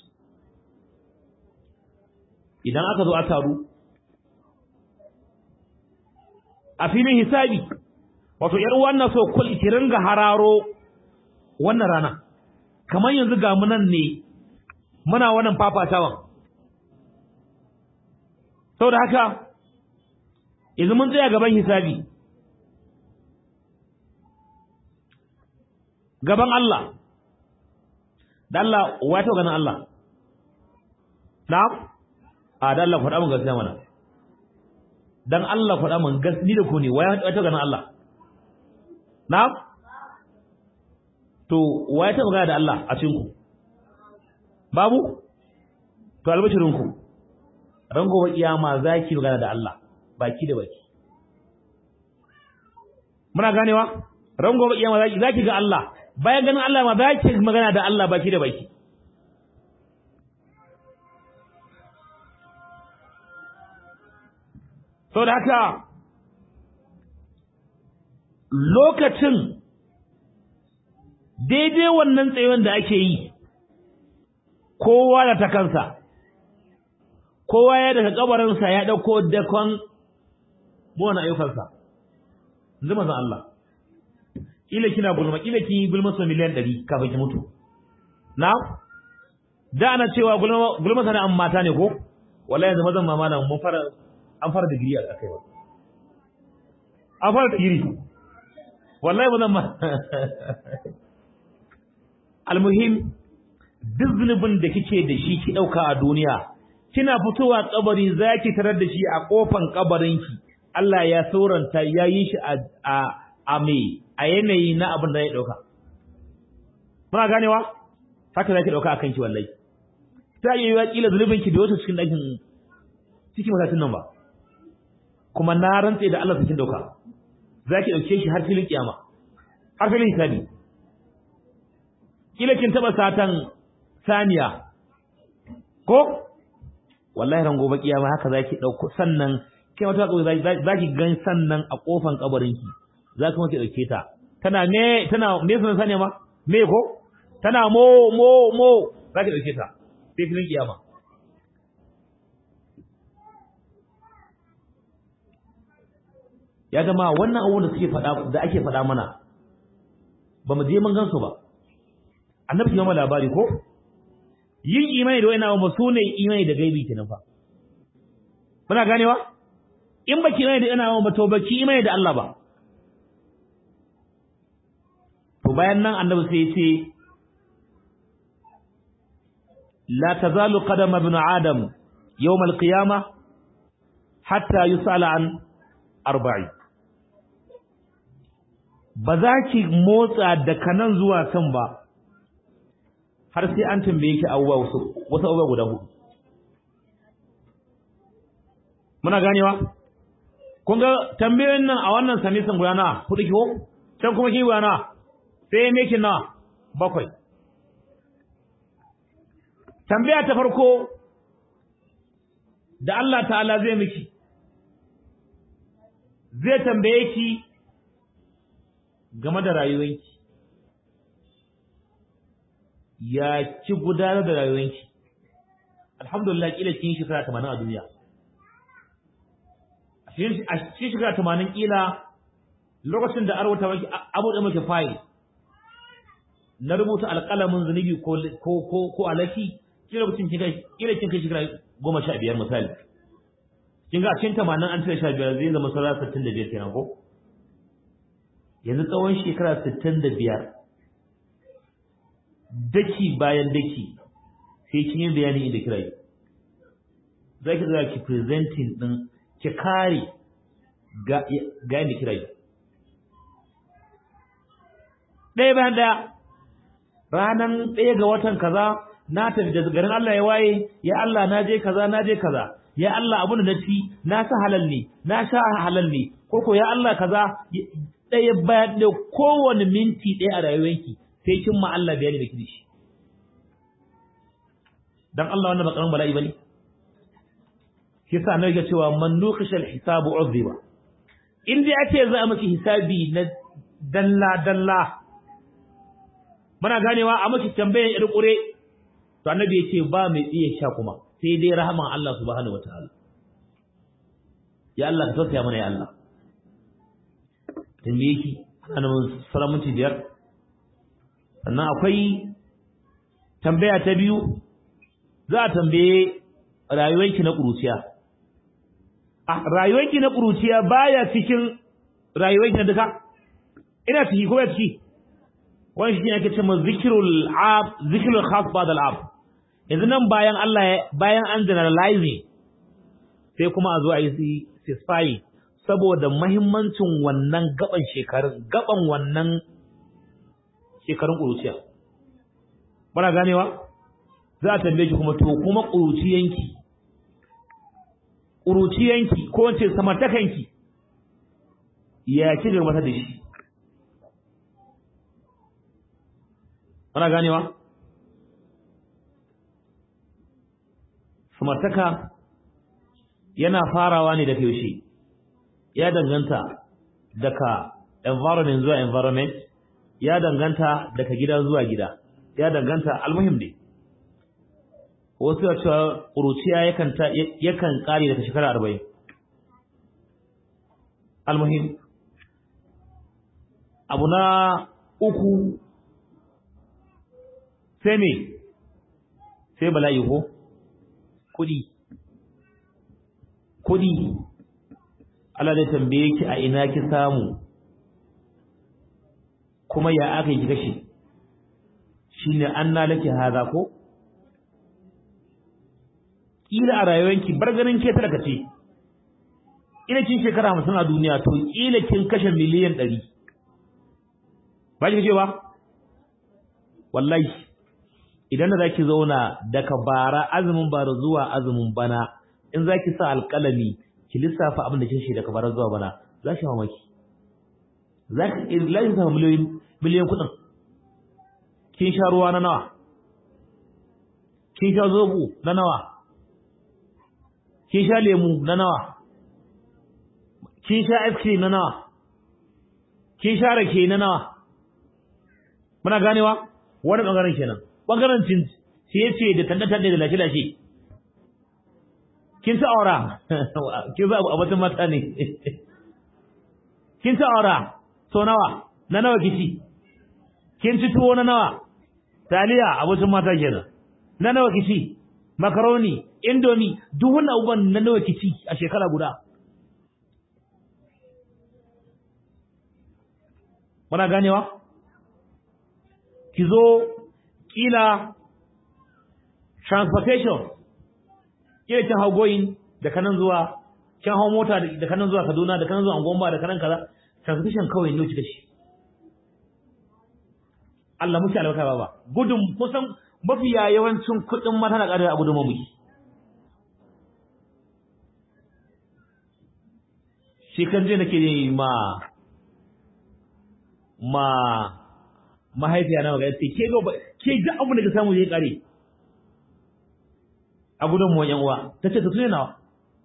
idan aka zo a taru a filin hisabi wato yar wannan so kul ki ringa hararo wannan rana kamar yanzu ga mu nan ne muna wannan fafatawan saboda haka yanzu mun tsaya gaban hisabi gaban Allah da Allah wa ta ganin Allah na'am a da Allah faɗa mun gaskiya mana dan Allah faɗa mun gaskiya da ku ne wa ta ganin Allah na'am to wa ta magana da Allah a cikin ku babu to albashirin ku ran gobe kiyama zaki magana da Allah baki da baki muna ganewa ran gobe kiyama zaki zaki ga Allah bayan ganin Allah ma ba ki magana da Allah baki da baki saboda haka lokacin daidai wannan tsayon da ake yi kowa da ta kansa kowa ya daga kabarinsa ya dauko dakon buwan ayyukansa zama zan Allah kila kina gulma kila kin gulma so miliyan 100 kafin ki mutu na da ana cewa gulma gulma sana'an mata ne ko wallahi yanzu mazan mama nan mun fara an fara digiri a kai ba an fara digiri wallahi bazan ma almuhim duk zunubin da kike da shi ki dauka a duniya kina fitowa kabari zaki tarar da shi a kofan kabarinki Allah ya sauranta ya yi shi a a a me a yanayi na abin da ya dauka muna ganewa haka zaki dauka akan ki wallahi ta yi wa kila zunubin ki da wato cikin dakin cikin matatin nan ba kuma na rantse da Allah cikin dauka zaki dauke shi har filin kiyama har filin hisabi kila kin taba satan saniya ko wallahi ran gobe kiyama haka zaki dauko sannan kai wata kawai zaki gan sannan a kofan kabarin ki zaki mace dauke ta tana ne tana me sunan saniya ma me ko tana mo mo mo zaki dauke ta sai filin kiyama ya gama wannan abubuwan da suke faɗa da ake faɗa mana ba mu je mun gansu ba annabi ya mana labari ko yin imani da wayannan ba sune imani da gaibi kenan fa muna ganewa in baki imani da ina ba to baki imani da Allah ba to bayan nan annabi sai ya ce la tazalu qadam ibn adam yawm al-qiyamah hatta yusala an arba'i ba za ki motsa daga nan zuwa can ba har sai an tambaye ki abubuwa wasu wasu abubuwa guda hudu muna ganewa kun ga tambayoyin nan a wannan samisan guda na hudu ki ko can kuma ki guda na sai me ki na bakwai tambaya ta farko da Allah ta'ala zai miki zai tambaye ki game da rayuwanki ya ki gudanar da rayuwanki alhamdulillah kila kin shekara 80 a duniya a cikin shekara 80 kila lokacin da arwata maki abu da maki fayil na rubuta alƙalamin zunubi ko ko ko alaki kila lokacin kin kai kila kin kai shekara 15 misali kin ga cikin 80 an tare 15 zai zama sauran 65 kenan ko yanzu tsawon shekara 65 daki bayan daki sai kin yi bayani inda kira yi za ki za ki presenting din ki kare ga ga inda kira yi ɗaya bayan ɗaya ranan ɗaya ga watan kaza na tafi da garin Allah ya waye ya Allah na je kaza na je kaza ya Allah abun da na ci na sa halal ne na sha halal ne ko ko ya Allah kaza ɗaya bayan ɗaya kowane minti ɗaya a rayuwarki sai kin ma Allah bayani da kishi dan Allah wannan ba karamin bala'i bane shi yasa annabi ya cewa man nuqishal hisabu uzziba in dai ake za a miki hisabi na dalla dalla muna ganewa a miki tambayan ir kure to annabi ya ce ba mai tsiye sha kuma sai dai rahaman Allah subhanahu wataala ya Allah ka tausaya mana ya Allah tambaye ki ana nan salamunci biyar sannan akwai tambaya ta biyu za a tambaye rayuwarki na ƙuruciya a rayuwarki na ƙuruciya baya cikin rayuwarki na duka ina ciki ko ya ciki wani shi ne ake cewa zikirul ab zikirul khas ba'da al ab yanzu nan bayan Allah bayan an generalize sai kuma a zo a yi sisfayi saboda mahimmancin wannan gaban shekarun gaban wannan shekarun ƙuruciya bana ganewa za a tambaye ki kuma to kuma ƙuruciyanki ƙuruciyanki ko wace samartakanki ya ci gaba da shi muna ganewa samartaka yana farawa ne daga yaushe ya danganta daga environment zuwa environment ya danganta daga gida zuwa gida ya danganta almuhim ne wasu ya cewa ƙuruciya yakan yakan ƙare daga shekara arba'in almuhim abu na uku sai me sai bala'i ko kudi kudi Allah zai tambaye ki a ina ki samu kuma ya aka yi kashe shine anna laki haza ko kila a rayuwanki bar ganin ke talaka ce ina kin shekara 50 a duniya to kila kin kashe miliyan 100 ba ki ba wallahi idan da zaki zauna daga bara azumin bara zuwa azumin bana in zaki sa alƙalami ki lissafa abin da kin shi daga bara zuwa bana za ki mamaki zaki illahi sa miliyoyin miliyan kuɗin kin sha ruwa na nawa kin sha zobo na nawa kin sha lemu na nawa kin sha ice cream na nawa kin sha rake na nawa muna ganewa wani bangaren kenan bangaren cin ciye-ciye da tanda-tanda da lashe-lashe kin ci aura kin za a batun mata ne kin ci aura so nawa na nawa kici kin ci tuwo na nawa taliya abincin mata kenan na nawa kici makaroni indomi duk wannan abubuwan na nawa kici a shekara guda muna ganewa ki zo kila transportation kila kin hau goyin da kanan zuwa kin hau mota da kanan zuwa Kaduna da kanan zuwa Angomba da kanan kaza transportation kawai ne kika shi Allah muke albarka baba gudun kusan mafiya yawancin kuɗin mata na ƙarewa a gudun mamuki shi kan je nake yi ma ma mahaifiya na magana ce ke ga ke ga abu da ka samu zai kare a gudun mu yan uwa tace ta tune nawa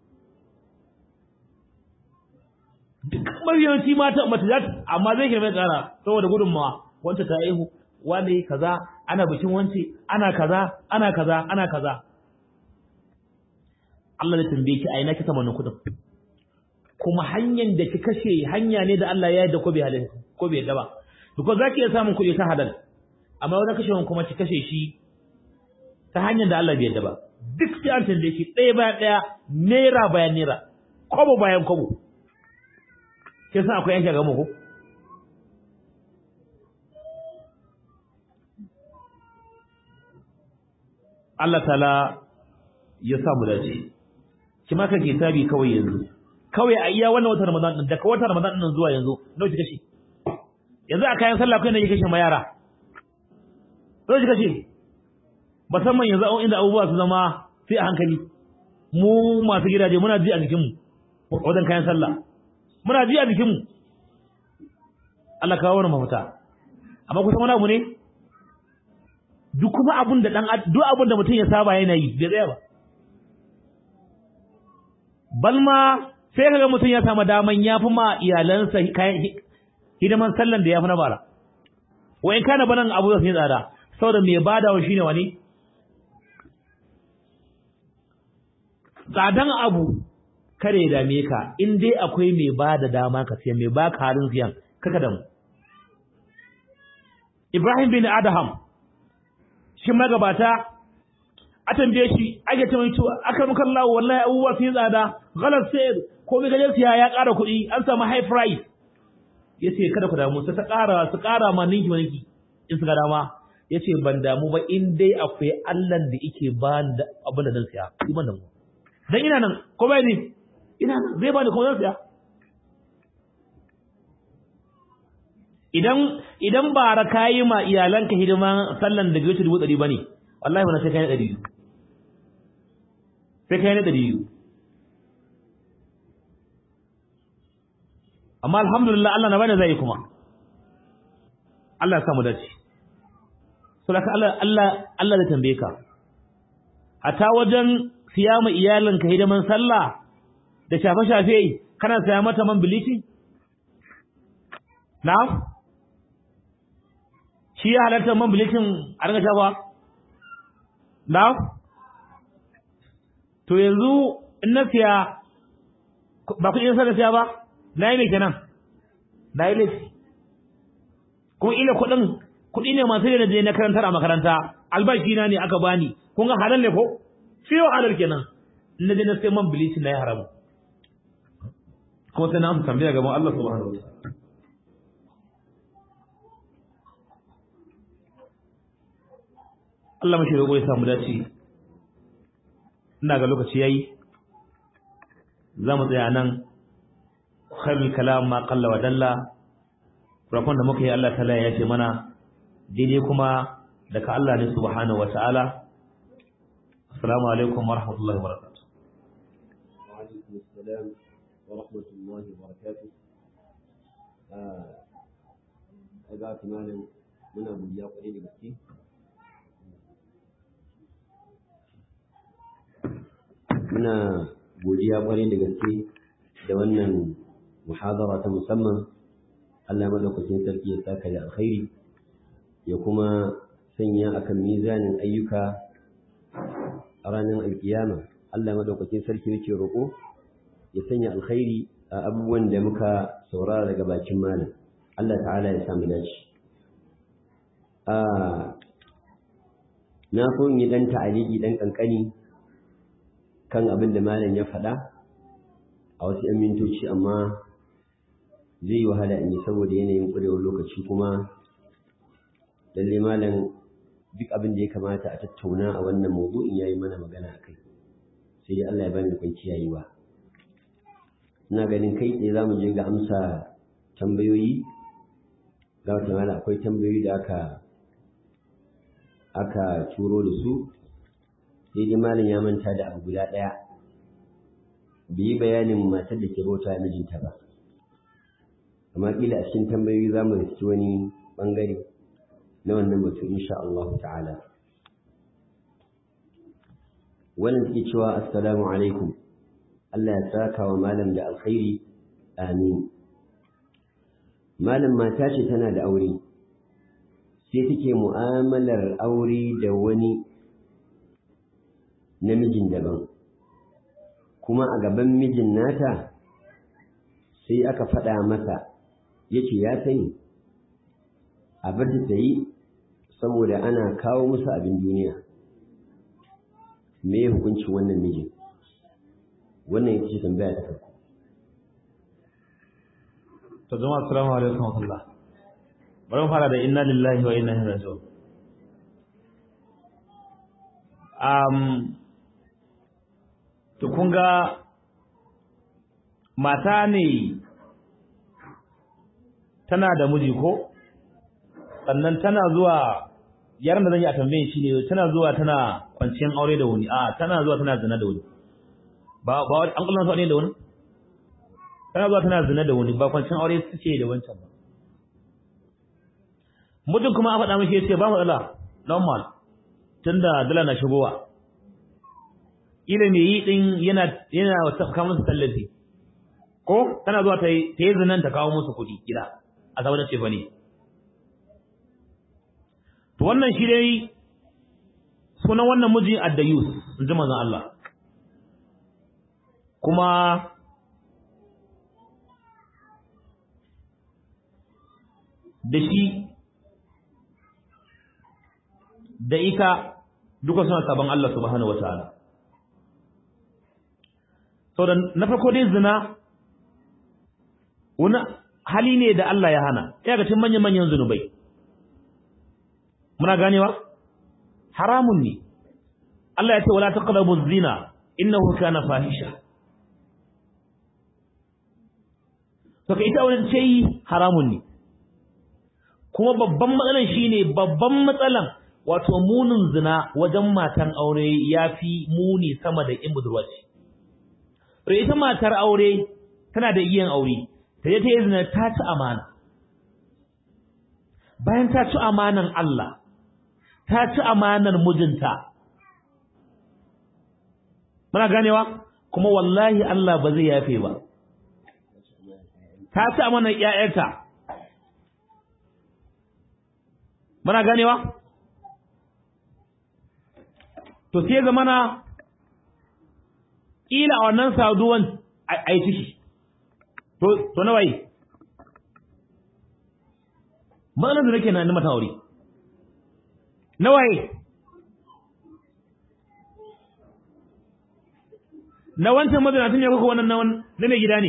duk mariyanci mata mata za amma zai kirme tsara saboda gudun mawa wanda ta aihu wani kaza ana bikin wance ana kaza ana kaza ana kaza Allah ya tambaye ki a ina kika wannan kudin kuma hanyar da ki kashe hanya ne da Allah ya yarda ko bai halin ko bai yarda ba because zaki iya samun kuɗi ta halal amma wani kashewan kuma ki kashe shi ta hanyar da Allah bai yarda ba duk sai an tambaye ki ɗaya bayan ɗaya naira bayan naira kobo bayan kobo ke san akwai yanke ga mu ko Allah ta'ala ya sa mu dace ki maka kitabi kawai yanzu kawai a iya wannan watan Ramadan din daga watan Ramadan din zuwa yanzu nawa kika kashe yanzu a kayan sallah kai ne kike kashe ma yara nawa kika kashe musamman yanzu an inda abubuwa su zama sai a hankali mu masu gidaje muna ji a jikin mu wajen kayan sallah muna ji a jikin mu Allah kawo wani mafita amma kusan wani abu ne duk kuma abun da dan duk abun da mutum ya saba yana yi bai tsaya ba balma sai kaga mutum ya samu daman yafi ma iyalansa kayan hidiman sallan da yafi na bara wa in kana banan abu zai tsada saboda mai badawa shine wani tsadan abu kare ya dame ka in dai akwai mai bada dama ka siya mai baka halin siyan kaka da mu Ibrahim bin Adham shi magabata a tambaye shi ake ta mai cewa aka muka Allah wallahi abubuwa sun tsada galar sayar ko mai gajen siya ya ƙara kuɗi an samu high price yace kada ku damu sai ta ƙara su ƙara ma ninki ninki in su ga dama yace ban damu ba in dai akwai Allah da yake ba da abin da zan siya ni ban damu dan ina nan ko bai ni ina nan zai bani ko zan siya idan idan ba ra kayi ma iyalanka hidima sallan da bai dubu ɗari bane wallahi wannan sai kai ɗari biyu sai kai na ɗari biyu amma alhamdulillah Allah na bani zai kuma Allah ya samu dace saboda Allah Allah Allah zai tambaye ka hata wajen siya ma iyalinka hidiman sallah da shafe-shafe kana saya mata man bleaching na shi ya halatta man bleaching a ringa shafa na to yanzu in na siya ba kuɗi na siya ba na yi mai kenan na yi laifi kuma ila kuɗin kuɗi ne masu da je na karantar a makaranta albashi na ne aka bani kun ga halal ne ko shi yau halal kenan in na je na sai man bilici na yi haramu kuma sai na amsa tambaya gaban Allah subhanahu wa ta'ala Allah mashi roƙo ya samu dace ina ga lokaci yayi za mu tsaya nan khairul kalam ma qalla wa dalla rakon da muka yi Allah ta'ala ya ce mana daidai kuma daga Allah ne subhanahu wa ta'ala assalamu alaikum wa rahmatullahi wa barakatuh wa alaikum assalam wa rahmatullahi wa barakatuh a ga tunanin muna godiya kwarai da gaske muna godiya kwarai da gaske da wannan muhadara ta musamman Allah madaukakin sarki ya saka da alkhairi ya kuma sanya akan mizanin ayyuka a ranar alkiyama Allah madaukakin sarki yake roƙo ya sanya alkhairi a abubuwan da muka saurara daga bakin malam Allah ta'ala ya samu dace a na so in yi dan ta'aliki dan kankani kan abin da malam ya faɗa a wasu 'yan mintoci amma zai yi wahala in yi saboda yanayin ƙurewar lokaci kuma lalle malam duk abin da ya kamata a tattauna a wannan mawdu'in yayi mana magana a kai sai dai Allah ya bani kwan kiyayewa ina ganin kai tsaye za mu je ga amsa tambayoyi ga wata mala akwai tambayoyi da aka aka turo da su sai dai malam ya manta da abu guda ɗaya bai yi bayanin matar da ke bauta mijinta ba amma kila a cikin tambayoyi za mu riski wani bangare na wannan batu insha Allah ta'ala wannan take cewa assalamu alaikum Allah ya saka wa malam da alkhairi amin malam mata ce tana da aure sai take mu'amalar aure da wani namijin daban kuma a gaban mijin nata sai aka faɗa masa yace ya sani a bar ta yi saboda ana kawo musu abin duniya me ya hukuncin wannan mijin wannan ita ce tambaya ta farko to jama'a assalamu alaikum wa rahmatullah bari mu fara da inna lillahi wa inna ilaihi raji'un um to kun ga mata ne tana da miji ko sannan tana zuwa yaran da zan yi a tambayin shi ne tana zuwa tana kwanciyar aure da wani a tana zuwa tana zina da wani ba ba an kullun sa ne da wani tana zuwa tana zina da wani ba kwanciyar aure suke da wancan ba mutum kuma a faɗa mishi yace ba matsala normal tunda dala na shigowa ila me yi din yana yana wata kawo musu tallafi ko tana zuwa ta yi ta yi zinan ta kawo musu kuɗi gida a saboda ce fa ne to wannan shi dai sunan wannan miji addayus in ji manzon Allah kuma da shi da ita duka suna sabon Allah subhanahu wataala saboda na farko dai zina wani hali ne da Allah ya hana ya ga cikin manyan manyan zunubai muna ganewa haramun ne Allah ya ce wala taqrabu zina innahu kana fahisha to kai ita wannan ce haramun ne kuma babban matsalan shine babban matsalan wato munin zina wajen matan aure yafi muni sama da in budurwa ce to ita matar aure tana da iyan aure ta je ta yi zina ta ci amana bayan ta ci amanan Allah ta ci amanar mijinta muna ganewa kuma wallahi Allah ba zai yafe ba ta ci amanar ƴaƴanta muna ganewa to sai zamana ila a wannan saduwan a yi ciki to to nawa yi ma'anar da nake na ni mata aure nawa yi na wancan mazinatun ne kuka wannan na mai gida ne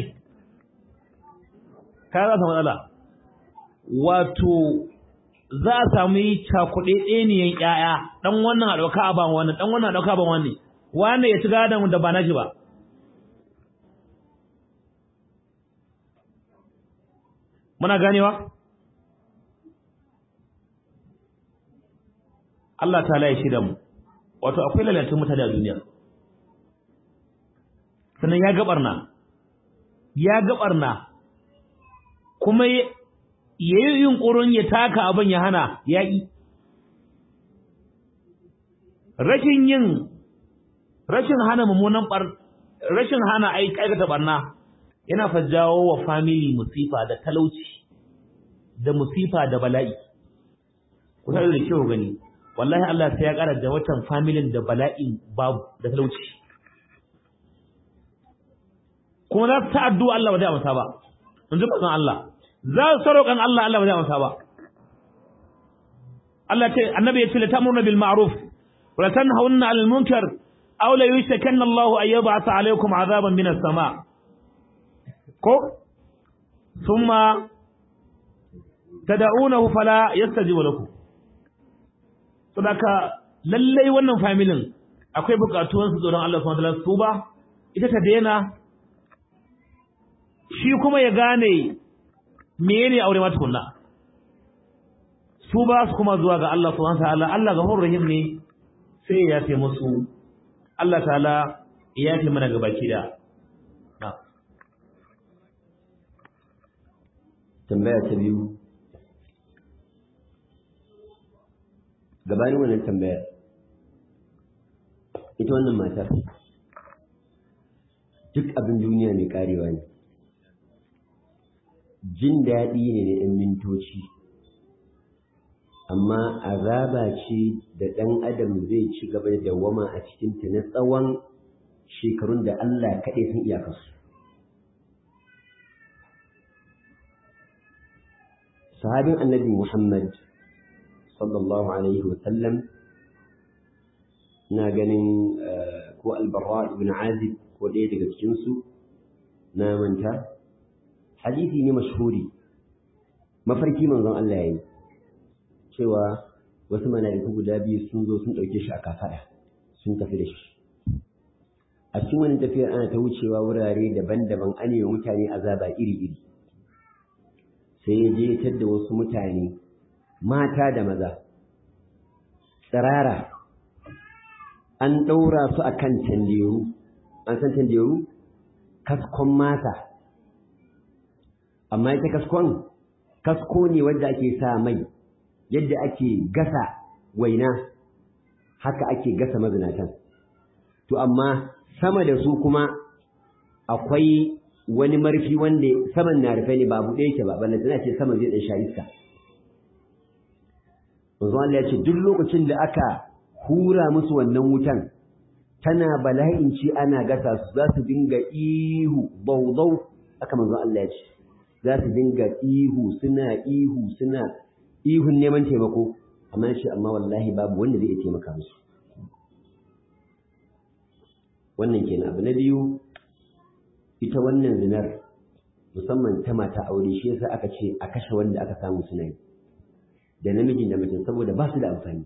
ka za su matsala wato za a samu yi cakuɗe ɗeniyan ƴaƴa ɗan wannan a ɗauka a ban wannan ɗan wannan a ɗauka a ban wannan wanda ya ci gadon da ba na shi ba muna ganewa Allah ta ya shida mu wato akwai lalatun mutane a duniya sannan ya gabarna ya gabarna kuma ya yi yunƙurin ya taka abin ya hana ya yi rashin yin rashin hana mummunan bar rashin hana aikata barna yana fa jawo wa family musifa da talauci da musifa da bala'i ku sai da kyau gani wallahi Allah sai ya ƙara da watan familin da bala'in babu da talauci kuma za su ta addu'a Allah ba zai amsa ba in ji bazan Allah za su saroƙan Allah Allah ba zai amsa ba Allah ce annabi ya ce la ta'muruna bil ma'ruf wa la tanhauna 'anil munkar aw la yushkanna Allah an yab'atha 'alaykum 'adaban minas sama' ko thumma tad'unahu fala yastajibu lakum saboda lallai wannan familin akwai bukatuwan su tsoron Allah subhanahu wa ta'ala su ba ita ta daina shi kuma ya gane menene aure ma tukunna su ba su kuma zuwa ga Allah subhanahu wa ta'ala Allah ghafurur rahim ne sai ya yafe musu Allah ta'ala ya yafe mana gabaki da tambaya ta biyu gabanin wannan tambayar ita wannan matar duk abin duniya mai karewa ne jin daɗi ne na 'yan mintoci amma azaba ce da ɗan adam zai ci gaba da dawama a cikinta na tsawon shekarun da Allah kaɗai sun iyakarsu sahabin annabi Muhammad sallallahu alaihi wasallam na ganin ko albarra ibn azib ko ɗaya daga cikinsu na manta hadisi ne mashhuri mafarki manzon Allah ya yi cewa wasu mala'iku guda biyu sun zo sun ɗauke shi a kafaɗa sun tafi da shi a cikin wani tafiyar ana ta wucewa wurare daban-daban an yi mutane azaba iri-iri sai ya je da wasu mutane mata da maza tsirara an ɗaura su a kan tanderu an san tanderu kaskon mata amma ita kaskon kasko ne wadda ake sa mai yadda ake gasa waina haka ake gasa mazinatan to amma sama da su kuma akwai wani marfi wanda saman na rufe ne ba buɗe yake ba balle tana ce saman zai ɗan sha iska manzo Allah ya ce duk lokacin da aka hura musu wannan wutan tana bala'in ci ana gasa su za su dinga ihu baudau aka manzo Allah ya ce za su dinga ihu suna ihu suna ihun neman taimako amma ya ce amma wallahi babu wanda zai iya taimaka musu wannan kenan abu na biyu ita wannan zinar musamman ta mata aure shi yasa aka ce a kashe wanda aka samu suna yi da namijin da mace saboda ba su da amfani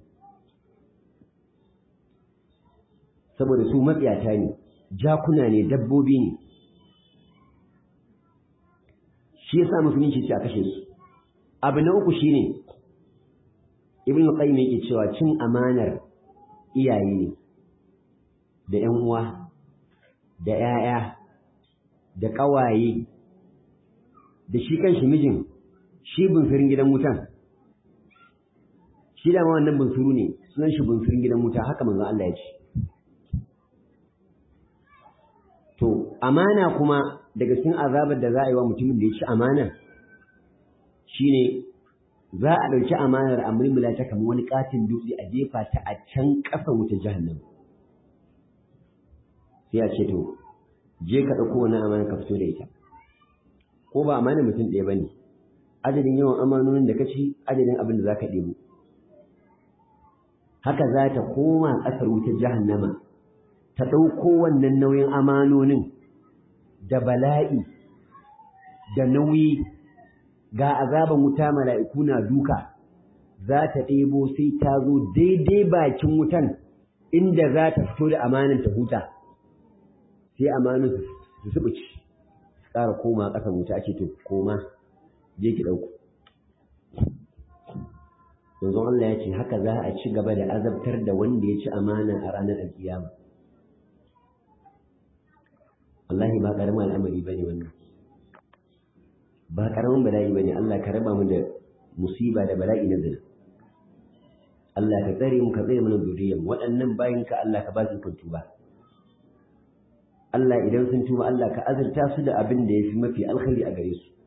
saboda su matsiyata ne jakuna ne dabbobi ne shi yasa musulunci ce a kashe su abu na uku shine ibn qayyim yake cewa cin amanar iyaye ne da ƴan uwa da ƴaƴa da ƙawaye da shi kanshi mijin shi bunsurin gidan wutan shi da ma wannan bunsuru ne sunan shi bunsurin gidan wuta haka manzo Allah ya ce to amana kuma daga cikin azabar da za a yi wa mutumin da ya ci amana shine za a ɗauki amanar a mulmula ta kamar wani katin dutse a jefa ta a can ƙasa wuta jahannam sai a ce to je ka ɗauko wani amana ka fito da ita ko ba amana mutum ɗaya ba ne adadin yawan amanonin da ka ci adadin abin da za ka ɗebo haka za ta koma ƙasar wutar jahannama ta ɗauko wannan nauyin amanonin da bala'i da nauyi ga azaban wuta mala'iku na duka za ta ɗebo sai ta zo daidai bakin wutan inda za ta fito da amanin ta huta sai amanin su subuci su ƙara koma ƙasa wuta ake to koma je ki ɗauko yanzu Allah ya ce haka za a ci gaba da azabtar da wanda ya ci amana a ranar alkiyama wallahi ba ƙaramin al'amari ba ne wannan ba ƙaramin bala'i ba ne Allah ka raba mu da musiba da bala'i na zina Allah ka tsare mu ka tsare mana zuriyar waɗannan bayan ka Allah ka ba su kan tuba Allah idan sun tuba Allah ka azurta su da abin da ya fi mafi alkhairi a gare su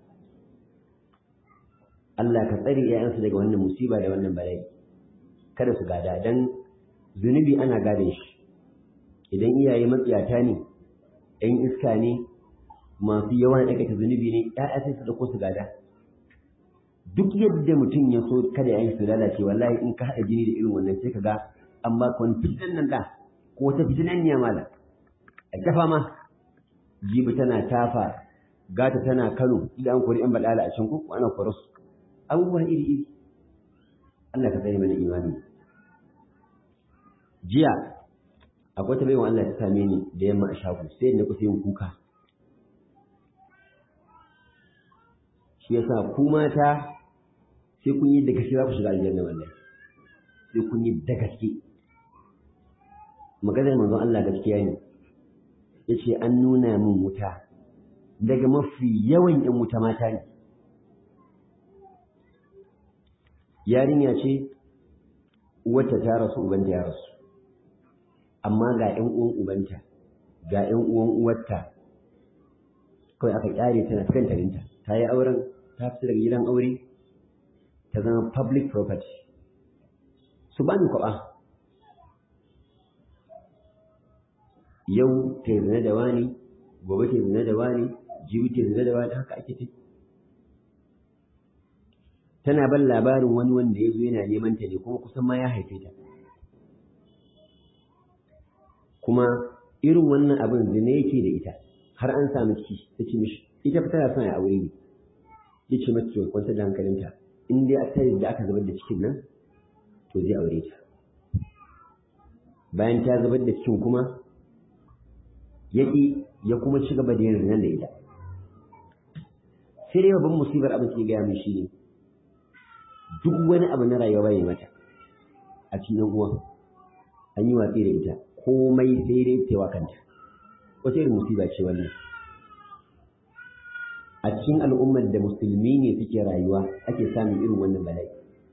Allah ka tsare ‘ya'yansu daga wannan musiba da wannan bala'i kada su gada don zunubi ana gadon shi idan iyaye matsiyata ne ‘yan iska ne masu yawan aikata zunubi ne ‘ya'ya sai su dauko su gada duk yadda mutum ya so kada ‘ya'yan su lalace wallahi in ka haɗa jini da irin wannan sai ka ga an ba ka wani fitinan nan da ko wata fitinan ne mala a tafa ma jibi tana tafa gata tana kano idan an kori ‘yan baɗala a can ko ana kore su abubuwa iri-iri Allah ka tsare mana imani jiya akwai ta baiwa Allah ta same ni da yamma a shago sai da kusa yin kuka shi yasa ku mata sai kun yi da gaske za ku shiga aljanna wallahi sai kun yi da gaske maganar manzon Allah gaskiya ne yace an nuna min wuta daga mafi yawan yan wuta mata ne yarinya ce uwarta ta rasu ubanta ya rasu amma ga ƴan uwan ubanta ga ƴan uwan uwarta kawai aka kyare tana cikin tarinta ta yi auren ta fita daga gidan aure ta zama public property su bani kwaɓa yau ta yi zina da wani gobe ta yi zina da wani jibi ta yi zina da wani haka ake tafi tana ban labarin wani wanda ya zo yana neman ta ne kuma kusan ma ya haife ta kuma irin wannan abin zina yake da ita har an samu ciki ta ce mishi ita tana son ya aure ne ya ce mata to kwanta da hankalinta in dai a tare da aka zubar da cikin nan to zai aure ta bayan ta zubar da cikin kuma ya ya kuma ci gaba da yin zinan da ita sai dai babban musibar abin ke gaya min shi ne duk wani abu na rayuwa bai mata a cikin uwa an yi watsi da ita komai sai dai ta kanta wata irin musiba ce wannan a cikin al'ummar da musulmi ne suke rayuwa ake samun irin wannan bala'i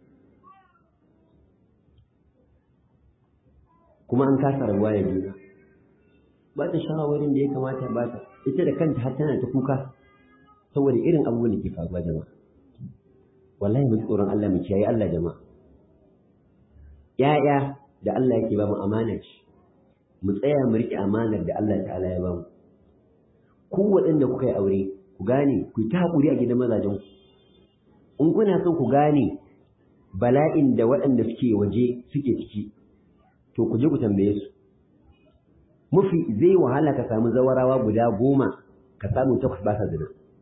kuma an kasa rabuwa da juna ba ta shawarwarin da ya kamata ba ta ita da kanta har tana ta kuka saboda irin abubuwan da ke faruwa jama'a wallahi mu tsoron Allah mu kiyaye Allah jama'a ya'ya da Allah yake ba mu amana ce mu tsaya mu riƙe amanar da Allah ta'ala ya ba mu ku waɗanda kuka yi aure ku gane ku ta haƙuri a gidan mazajen ku in kuna son ku gane bala'in da waɗanda suke waje suke ciki to ku je ku tambaye su mafi zai wahala ka samu zawarawa guda goma ka samu takwas ba sa zina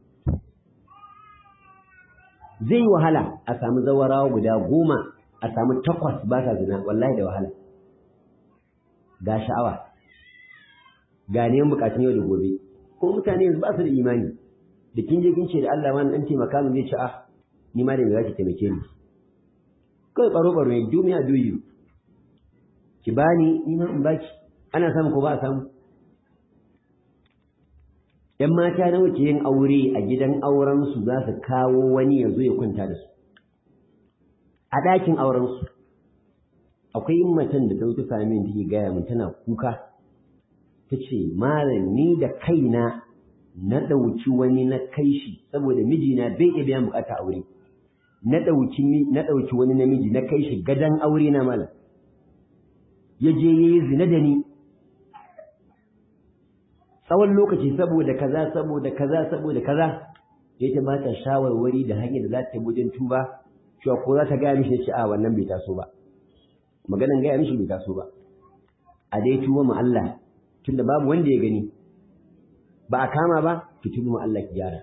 zai yi wahala a samu zawarawa guda goma a samu takwas ba sa zina wallahi da wahala ga sha'awa ga neman bukatun yau da gobe ko mutane yanzu ba su da imani da kin je kin ce da Allah wani dan taimaka min zai ci a ni ma da me zaki taimake ni kai baro baro ne duniya duyu ki bani ni ma in baki ana samu ko ba a samu ‘yan mata nawa ke yin aure a gidan aurensu za su kawo wani ya zo ya kwanta da su a ɗakin aurensu akwai macen da ta zo ta same ni take gaya min tana kuka ta ce malam ni da kaina na ɗauki wani na kai shi saboda mijina bai iya biyan bukata aure na ɗauki na ɗauki wani namiji na kai shi gadan aure na malam ya je ya yi zina da ni tsawon lokaci saboda kaza saboda kaza saboda kaza ya ta bata shawarwari da hanyar da za ta wajen tuba cewa ko za ta gaya mishi ce a wannan bai taso ba maganan gaya mishi bai taso ba a dai tuba ma Allah tunda babu wanda ya gani ba a kama ba ki tuba ma Allah ki gyara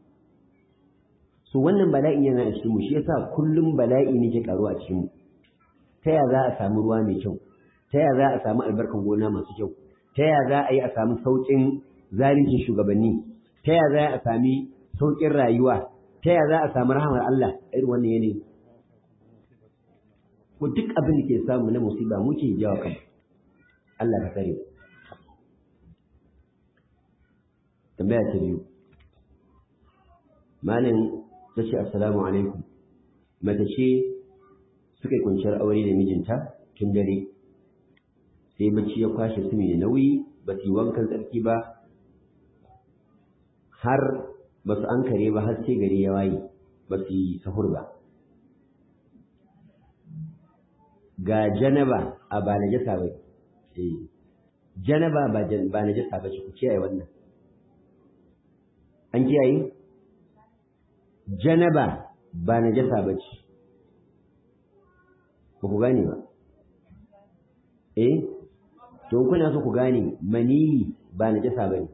so wannan bala'in yana a cikin mu shi yasa kullum bala'i ne ke karuwa a cikin mu ta ya za a samu ruwa mai kyau ta ya za a samu albarkan gona masu kyau ta ya za a yi a samu sauƙin zalincin shugabanni ta ya za a sami sauƙin rayuwa ta ya za a samu rahamar Allah irin wannan yanayi ko duk abin da ke samu na musiba muke jawa kan Allah ka tsare tambaya ta biyu malam ta ce assalamu alaikum mace ce suka yi kwanciyar aure da mijinta tun dare sai bacci ya kwashe su mai nauyi ba su yi wankan tsarki ba har ba su an kare ba har sai gari ya waye ba su yi sahur ba ga janaba a ba na jasa ba janaba ba na jasa ba ku kiyaye wannan an kiyaye janaba ba na jasa ba ce ba ku gane ba eh to kuna so ku gane maniyi ba najasa bane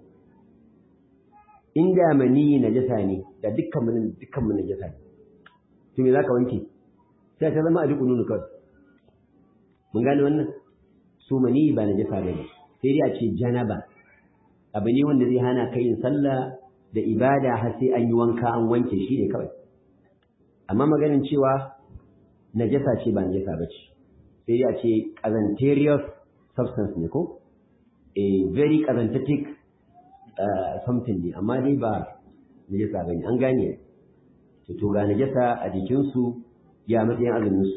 inda maniyi najasa ne da dukkan mun dukkan mun najasa ne to me zaka wanke sai ta zama a duk nunu kawai mun gane wannan su maniyi ba najasa bane sai dai a ce janaba abu ne wanda zai hana kai yin sallah da ibada har sai an yi wanka an wanke shi ne kawai amma maganin cewa najasa ce ba najasa bace sai dai a ce kazanterious substance ne ko a very kazantatic uh, something ne amma dai ba najasa ba ne an gane to to ga najasa a jikinsu ya matsayin azuminsu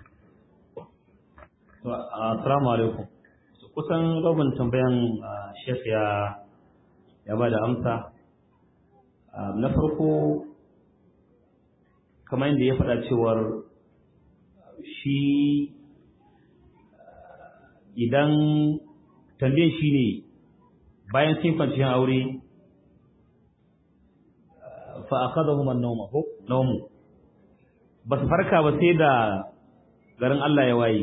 assalamu alaikum kusan rabin tambayan shek ya ya ba da amsa na farko kamar yadda ya faɗa cewar shi idan tambayin shi ne bayan sun kwanciyar aure fa akadahum an-nawm ko nawmu ba su farka ba sai da garin Allah ya waye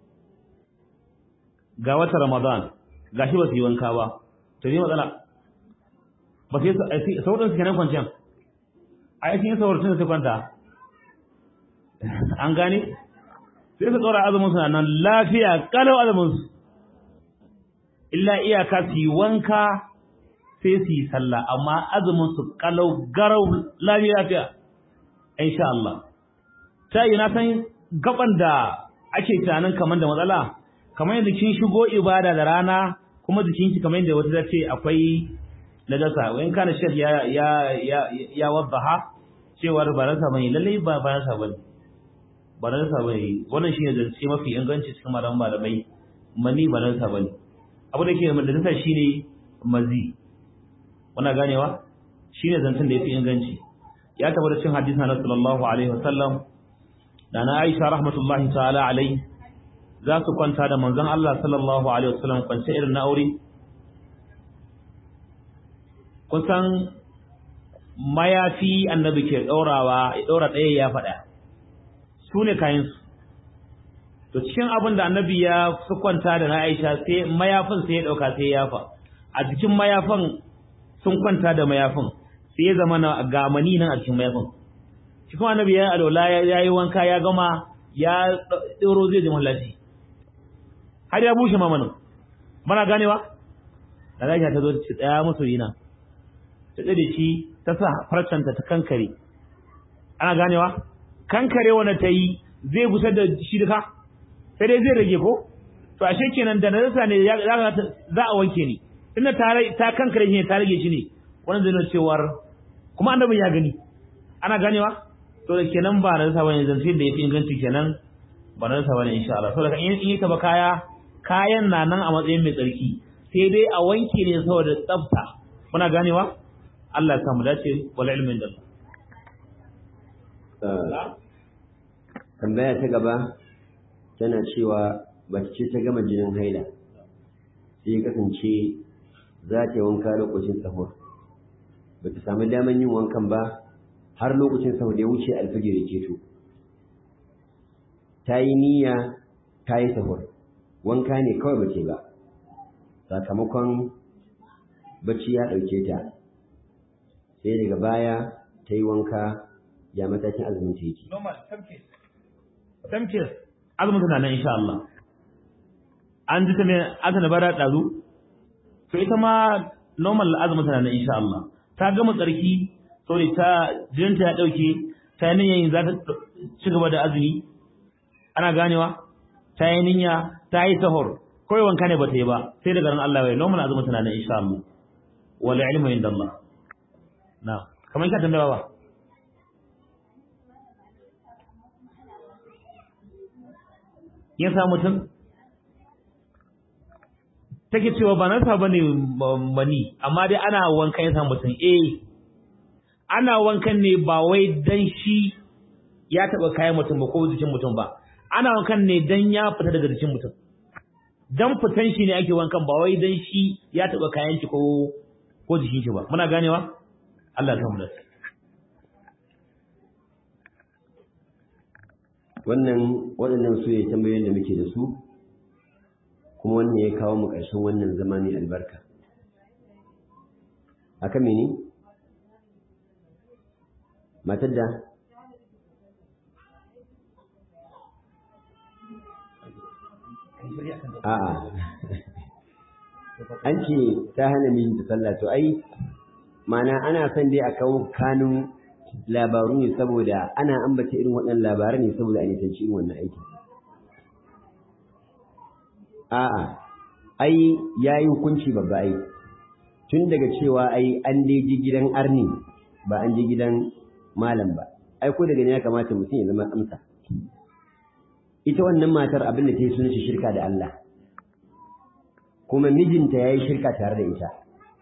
ga wata Ramadan gashi ba su yi wanka ba to ne matsala ba sai sauran su kenan kwanciyar a yakin sauran su kwanta an gane sai su tsora azumin su nan lafiya kalau azumin su illa iyaka su yi wanka sai su yi sallah amma azumin su kalau garau lafiya lafiya insha Allah ta yi na san gaban da ake tunanin kamar da matsala kamar yadda kin shigo ibada da rana kuma jikinki kamar yadda wata ta ce akwai najasa wayan kana shek ya ya ya ya waddaha cewar ba rasa bane lalle ba ba rasa bane ba rasa bane wannan shine zance mafi inganci cikin malaman malamai mani ba rasa bane abu da ke da najasa shine mazi wannan ganewa shine zancen da yafi inganci ya tabbata cikin hadisi na sallallahu alaihi wasallam da na Aisha rahmatullahi ta'ala alai za su kwanta da manzon Allah sallallahu alaihi wasallam kwance irin na aure kusan mayafi annabi ke daurawa ya daura ɗaya ya faɗa su ne kayan su to cikin abin da annabi ya su kwanta da na Aisha sai mayafin sai ya dauka sai ya yafa a cikin mayafin sun kwanta da mayafin sai ya zama na gamani nan a cikin mayafin shi kuma annabi ya alwala ya yi wanka ya gama ya ɗoro zai jima lafi har ya bushe mamanin mana ganewa da gaisha ta zo ta tsaya musu yina ta tsade shi ta sa farcanta ta kankare ana ganewa kankare wanda ta yi zai gusar da shi duka sai dai zai rage ko to ashe kenan da najasa ne za a wanke ni tunda ta kankare shi ne ta rage shi ne wannan zai nuna cewar kuma annabin ya gani ana ganewa to da kenan ba najasa bane zance da yafi inganci kenan ba na sa bane insha Allah saboda in yi taba kaya kayan na nan a matsayin mai tsarki sai dai a wanke ne saboda tsafta muna ganewa Allah ya samu dace wal ilmin da tambaya ta gaba tana cewa mace ce ta gama jinin haila sai ya kasance za ta yi wanka lokacin sahur ba ta samu daman yin wankan ba har lokacin sahur da ya wuce alfajir ya ceto ta yi niyya ta yi sahur wanka ne kawai ba ce ba sakamakon bacci ya ɗauke ta sai daga baya ta yi wanka ya matakin azumin ta yake normal tamkis azumin tana nan insha Allah an ji ta ne aka na bara ɗazu to ita ma normal azumin tana nan insha Allah ta gama tsarki saboda ta jininta ya ɗauke ta yi niyyar za ta ci gaba da azumi ana ganewa ta yi niyya ta yi sahur kawai wanka ne ba ta yi ba sai daga ran Allah bai normal azumin tana nan insha Allah wal ilmu inda Allah na kamar ka tambaya ba ya sa mutum take cewa ba nasa bane mani amma dai ana wankan ya sa mutum eh ana wankan ne ba wai dan shi ya taba kayan mutum ba ko jikin mutum ba ana wankan ne dan ya fita daga jikin mutum dan fitan shi ne ake wankan ba wai dan shi ya taba kayan shi ko ko jikin shi ba muna ganewa Allah ya samu da wannan waɗannan su ne tambayoyin da muke da su kuma wannan ya kawo mu ƙarshen wannan zama mai albarka haka mene matar da a'a an ce ta hana min ta sallah to ai mana ana son dai a kawo kanun labaru ne saboda ana ambata irin waɗannan labaran ne saboda a nisanci irin wannan aiki a'a ai yayi hukunci babba ai tun daga cewa ai an dai ji gidan arni ba an ji gidan malam ba ai ko daga ne ya kamata mutum ya zama amsa ita wannan matar abin da ta yi sunan shirka da Allah kuma mijinta ya yi shirka tare da ita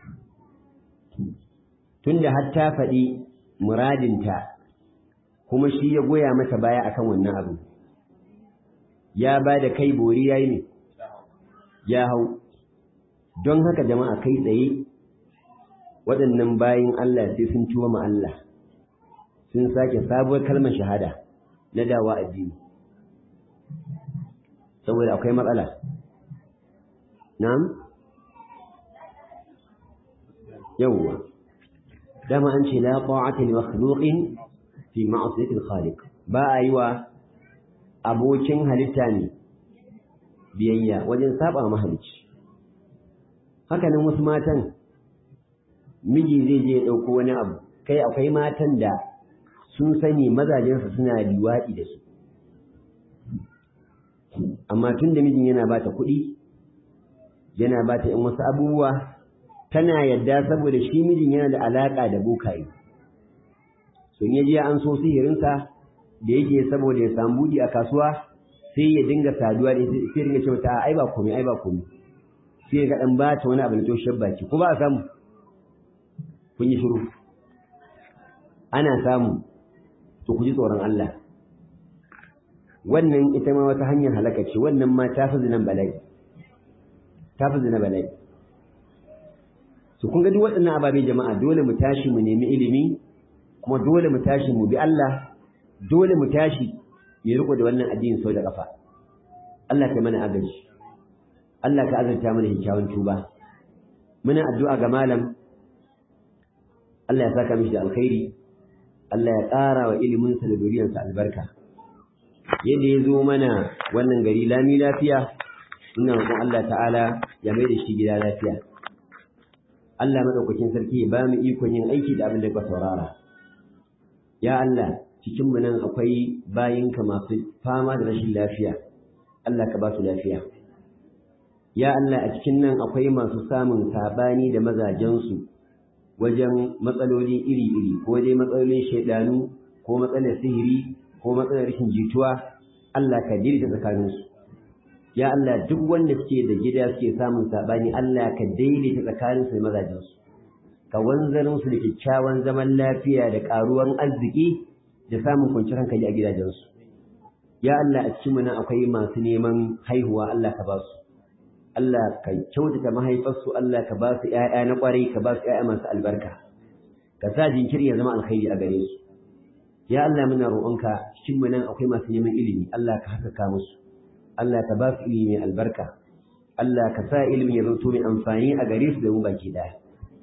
tunda har ta faɗi muradinta kuma shi ya goya mata baya akan wannan abu ya ba da kai bori ya yi ne ya hau don haka jama'a kai tsaye waɗannan bayin Allah sai sun tuwa ma Allah sun sake sabuwar kalmar shahada na dawa addini saboda akwai matsala na'am yawwa dama an ce la ta'ata li makhluqin fi ma'siyati al-khaliq ba a yi wa abokin halitta ne biyayya wajen saba mahalicci haka nan wasu matan miji zai je ya dauko wani abu kai akwai matan da sun sani mazajensu suna liwaɗi da su amma tun da mijin yana bata kuɗi yana bata ‘yan wasu abubuwa tana yadda saboda shi mijin yana da alaƙa da bokaye sun yaji an so sihirinsa da yake saboda ya samu buɗi a kasuwa sai ya dinga saduwa da sai dinga cewa ta ai ba komai ai ba komai sai ga dan bata wani abu da toshiyar baki ko ba a samu kun yi shiru ana samu to ku ji tsoron Allah wannan ita ma wata hanyar halaka ce wannan ma ta fi zinan bala'i ta fi zina bala'i su kun ga duk waɗannan ababe jama'a dole mu tashi mu nemi ilimi kuma dole mu tashi mu bi Allah dole mu tashi mu riko da wannan addini sau da kafa Allah ta mana agaji Allah ka azurta mana kyakkyawan tuba muna addu'a ga malam Allah ya saka mishi da alkhairi Allah ya ƙara wa iliminsa da duriyarsa albarka yadda ya zo mana wannan gari lami lafiya ina roƙon Allah ta'ala ya mai da shi gida lafiya Allah madaukakin sarki ya ba mu ikon yin aiki da abin da ka saurara ya Allah cikin mu nan akwai bayinka masu fama da rashin lafiya Allah ka ba su lafiya ya Allah a cikin nan akwai masu samun sabani da mazajensu wajen matsaloli iri-iri ko dai matsalolin shaidanu ko matsalar sihiri ko matsalar rashin jituwa Allah ka daidaita tsakaninsu ya Allah duk wanda suke da gida suke samun sabani Allah ka daidaita tsakaninsu da mazajensu ka wanzar musu da kyakkyawan zaman lafiya da karuwan arziki da samun kwanciyar hankali a gidajensu ya Allah a cikin nan akwai masu neman haihuwa Allah ka ba su Allah ka kyautata mahaifarsu Allah ka ba su ƴaƴa na ƙwarai ka ba su ƴaƴa masu albarka ka sa jinkiri ya zama alkhairi a gare su ya Allah muna roƙonka cikin mu nan akwai masu neman ilimi Allah ka haskaka musu Allah ka ba su ilimi mai albarka Allah ka sa ilimin ya zanto mai amfani a gare su da mu baki daya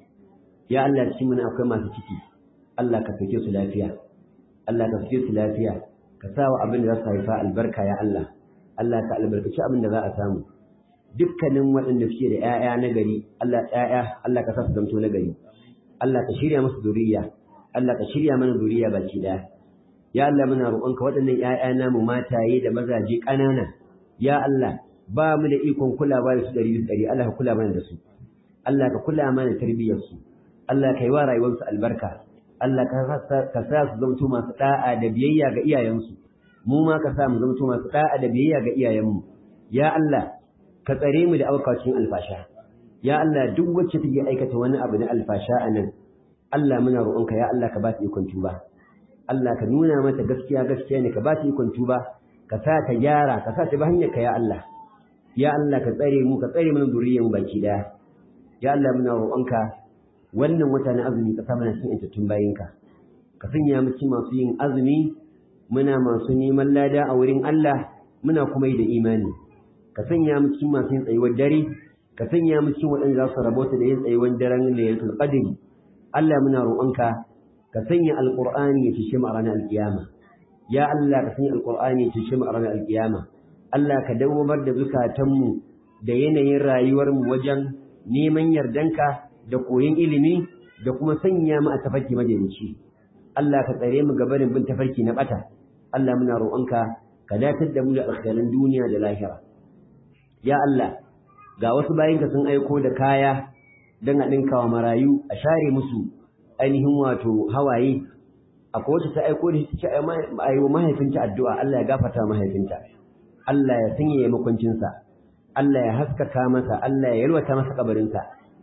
ya Allah cikin mu nan akwai masu ciki Allah ka sake su lafiya Allah ka sake su lafiya ka sa wa abin da za su haifa albarka ya Allah Allah ka albarkaci abin da za a samu dukkanin waɗanda suke da ƴaƴa na gari Allah ƴaƴa Allah ka sa su zanto na gari Allah ka shirya musu zuriya Allah ka shirya mana zuriya baki daya ya Allah muna roƙonka waɗannan ƴaƴa namu mataye da mazaje ƙanana ya Allah ba mu da ikon kulawa da su ɗari bisa ɗari Allah ka kula mana da su Allah ka kula mana tarbiyyar su Allah ka yi wa rayuwarsu albarka Allah ka sa su zamto masu da'a da biyayya ga iyayensu mu ma ka sa mu zamto masu da'a da biyayya ga iyayenmu ya Allah ka tsare mu da aukacin alfasha ya Allah duk wacce take aikata wani abu na alfasha a nan Allah muna roƙonka ya Allah ka ba ta ikon tuba Allah ka nuna mata gaskiya gaskiya ne ka ba ta ikon tuba ka sa ta gyara ka sa ta bi hanyar ka ya Allah ya Allah ka tsare mu ka tsare mana zuriyar mu baki daya ya Allah muna roƙonka wannan wata na azumi ka sa mana cikin intattun bayinka ka sanya mu cikin masu yin azumi muna masu neman lada a wurin Allah muna kuma yi da imani ka sanya mu cikin masu yin tsayuwar dare ka sanya mu cikin waɗanda za su rabota da yin tsayuwar daren laylatul qadr Allah muna roƙonka ka sanya alqur'ani ya cishe mu a ranar alkiyama ya Allah ka sanya alqur'ani ya cishe mu a ranar alkiyama Allah ka dawwamar da zukatanmu da yanayin rayuwarmu wajen neman yardanka da koyon ilimi da kuma sanya mu a tafarki majalisi Allah ka tsare mu gabanin bin tafarki na bata Allah muna roƙonka ka datar da mu da alkhairan duniya da lahira ya Allah ga wasu bayinka sun aiko da kaya don a ɗinka wa marayu a share musu ainihin wato hawaye akwai wacce ta aiko da shi a yi wa mahaifinta addu'a Allah ya gafata mahaifinta Allah ya sanya makwancinsa Allah ya haskaka masa Allah ya yalwata masa kabarinsa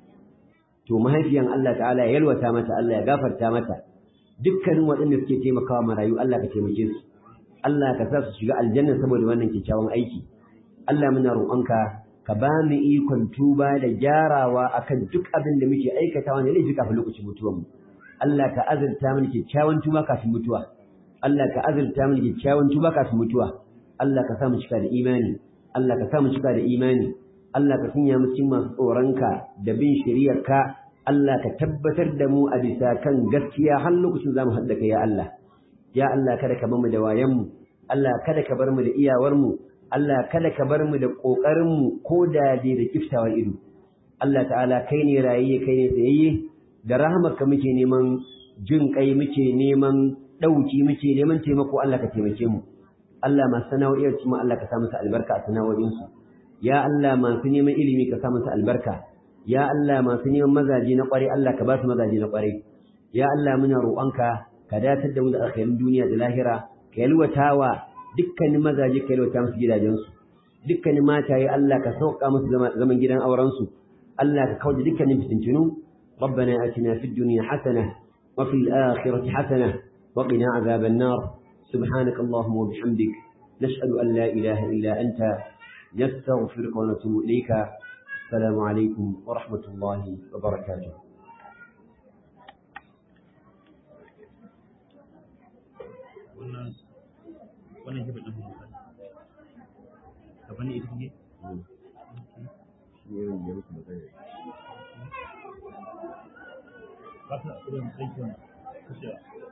to mahaifiyan Allah ta'ala ya yalwata mata Allah ya gafarta mata dukkanin waɗanda suke taimakawa marayu Allah ka taimake su Allah ka sa su shiga aljanna saboda wannan kyakkyawan aiki Allah muna roƙonka ka ba mu ikon tuba da gyarawa akan duk abin da muke aikatawa ne laifi kafin lokacin mutuwar mu Allah ka azurta mana kyakkyawan tuba kafin mutuwa Allah ka azurta mana kyakkyawan tuba kafin mutuwa Allah ka sa mu cika da imani Allah ka sa mu cika da imani Allah ka sanya mu cikin masu tsoronka da bin shari'arka Allah ka tabbatar da mu a bisa kan gaskiya har lokacin zamu haɗa kai ya Allah ya Allah kada ka bar mu da wayan mu Allah kada ka bar mu da iyawar mu Allah kada ka bar mu da kokarin mu ko da dai da kiftawar ido Allah ta'ala kai ne rayayye kai ne tsayayye da rahmarka muke neman jin kai muke neman dauki muke neman taimako Allah ka taimake mu Allah masu sana'o'iyar mu Allah ka sa musu albarka a sana'o'insu ya Allah masu neman ilimi ka sa musu albarka ya Allah masu neman mazaje na kware Allah ka ba su mazaje na kware ya Allah muna roƙonka ka datar da mu da alkhairin duniya da lahira ka yalwatawa dukkanin mazaje ka yalwata musu gidajensu dukkanin mataye Allah ka sauka musu zaman gidan aurensu Allah ka kauda dukkanin fitintunu ربنا آتنا في الدنيا حسنة وفي الآخرة حسنة وقنا عذاب النار سبحانك اللهم وبحمدك نشهد أن لا إله إلا أنت نستغفرك ونتوب إليك السلام عليكم ورحمة الله وبركاته wannan jiba ɗin musa gaban ita ne ba ta irin aikin kashe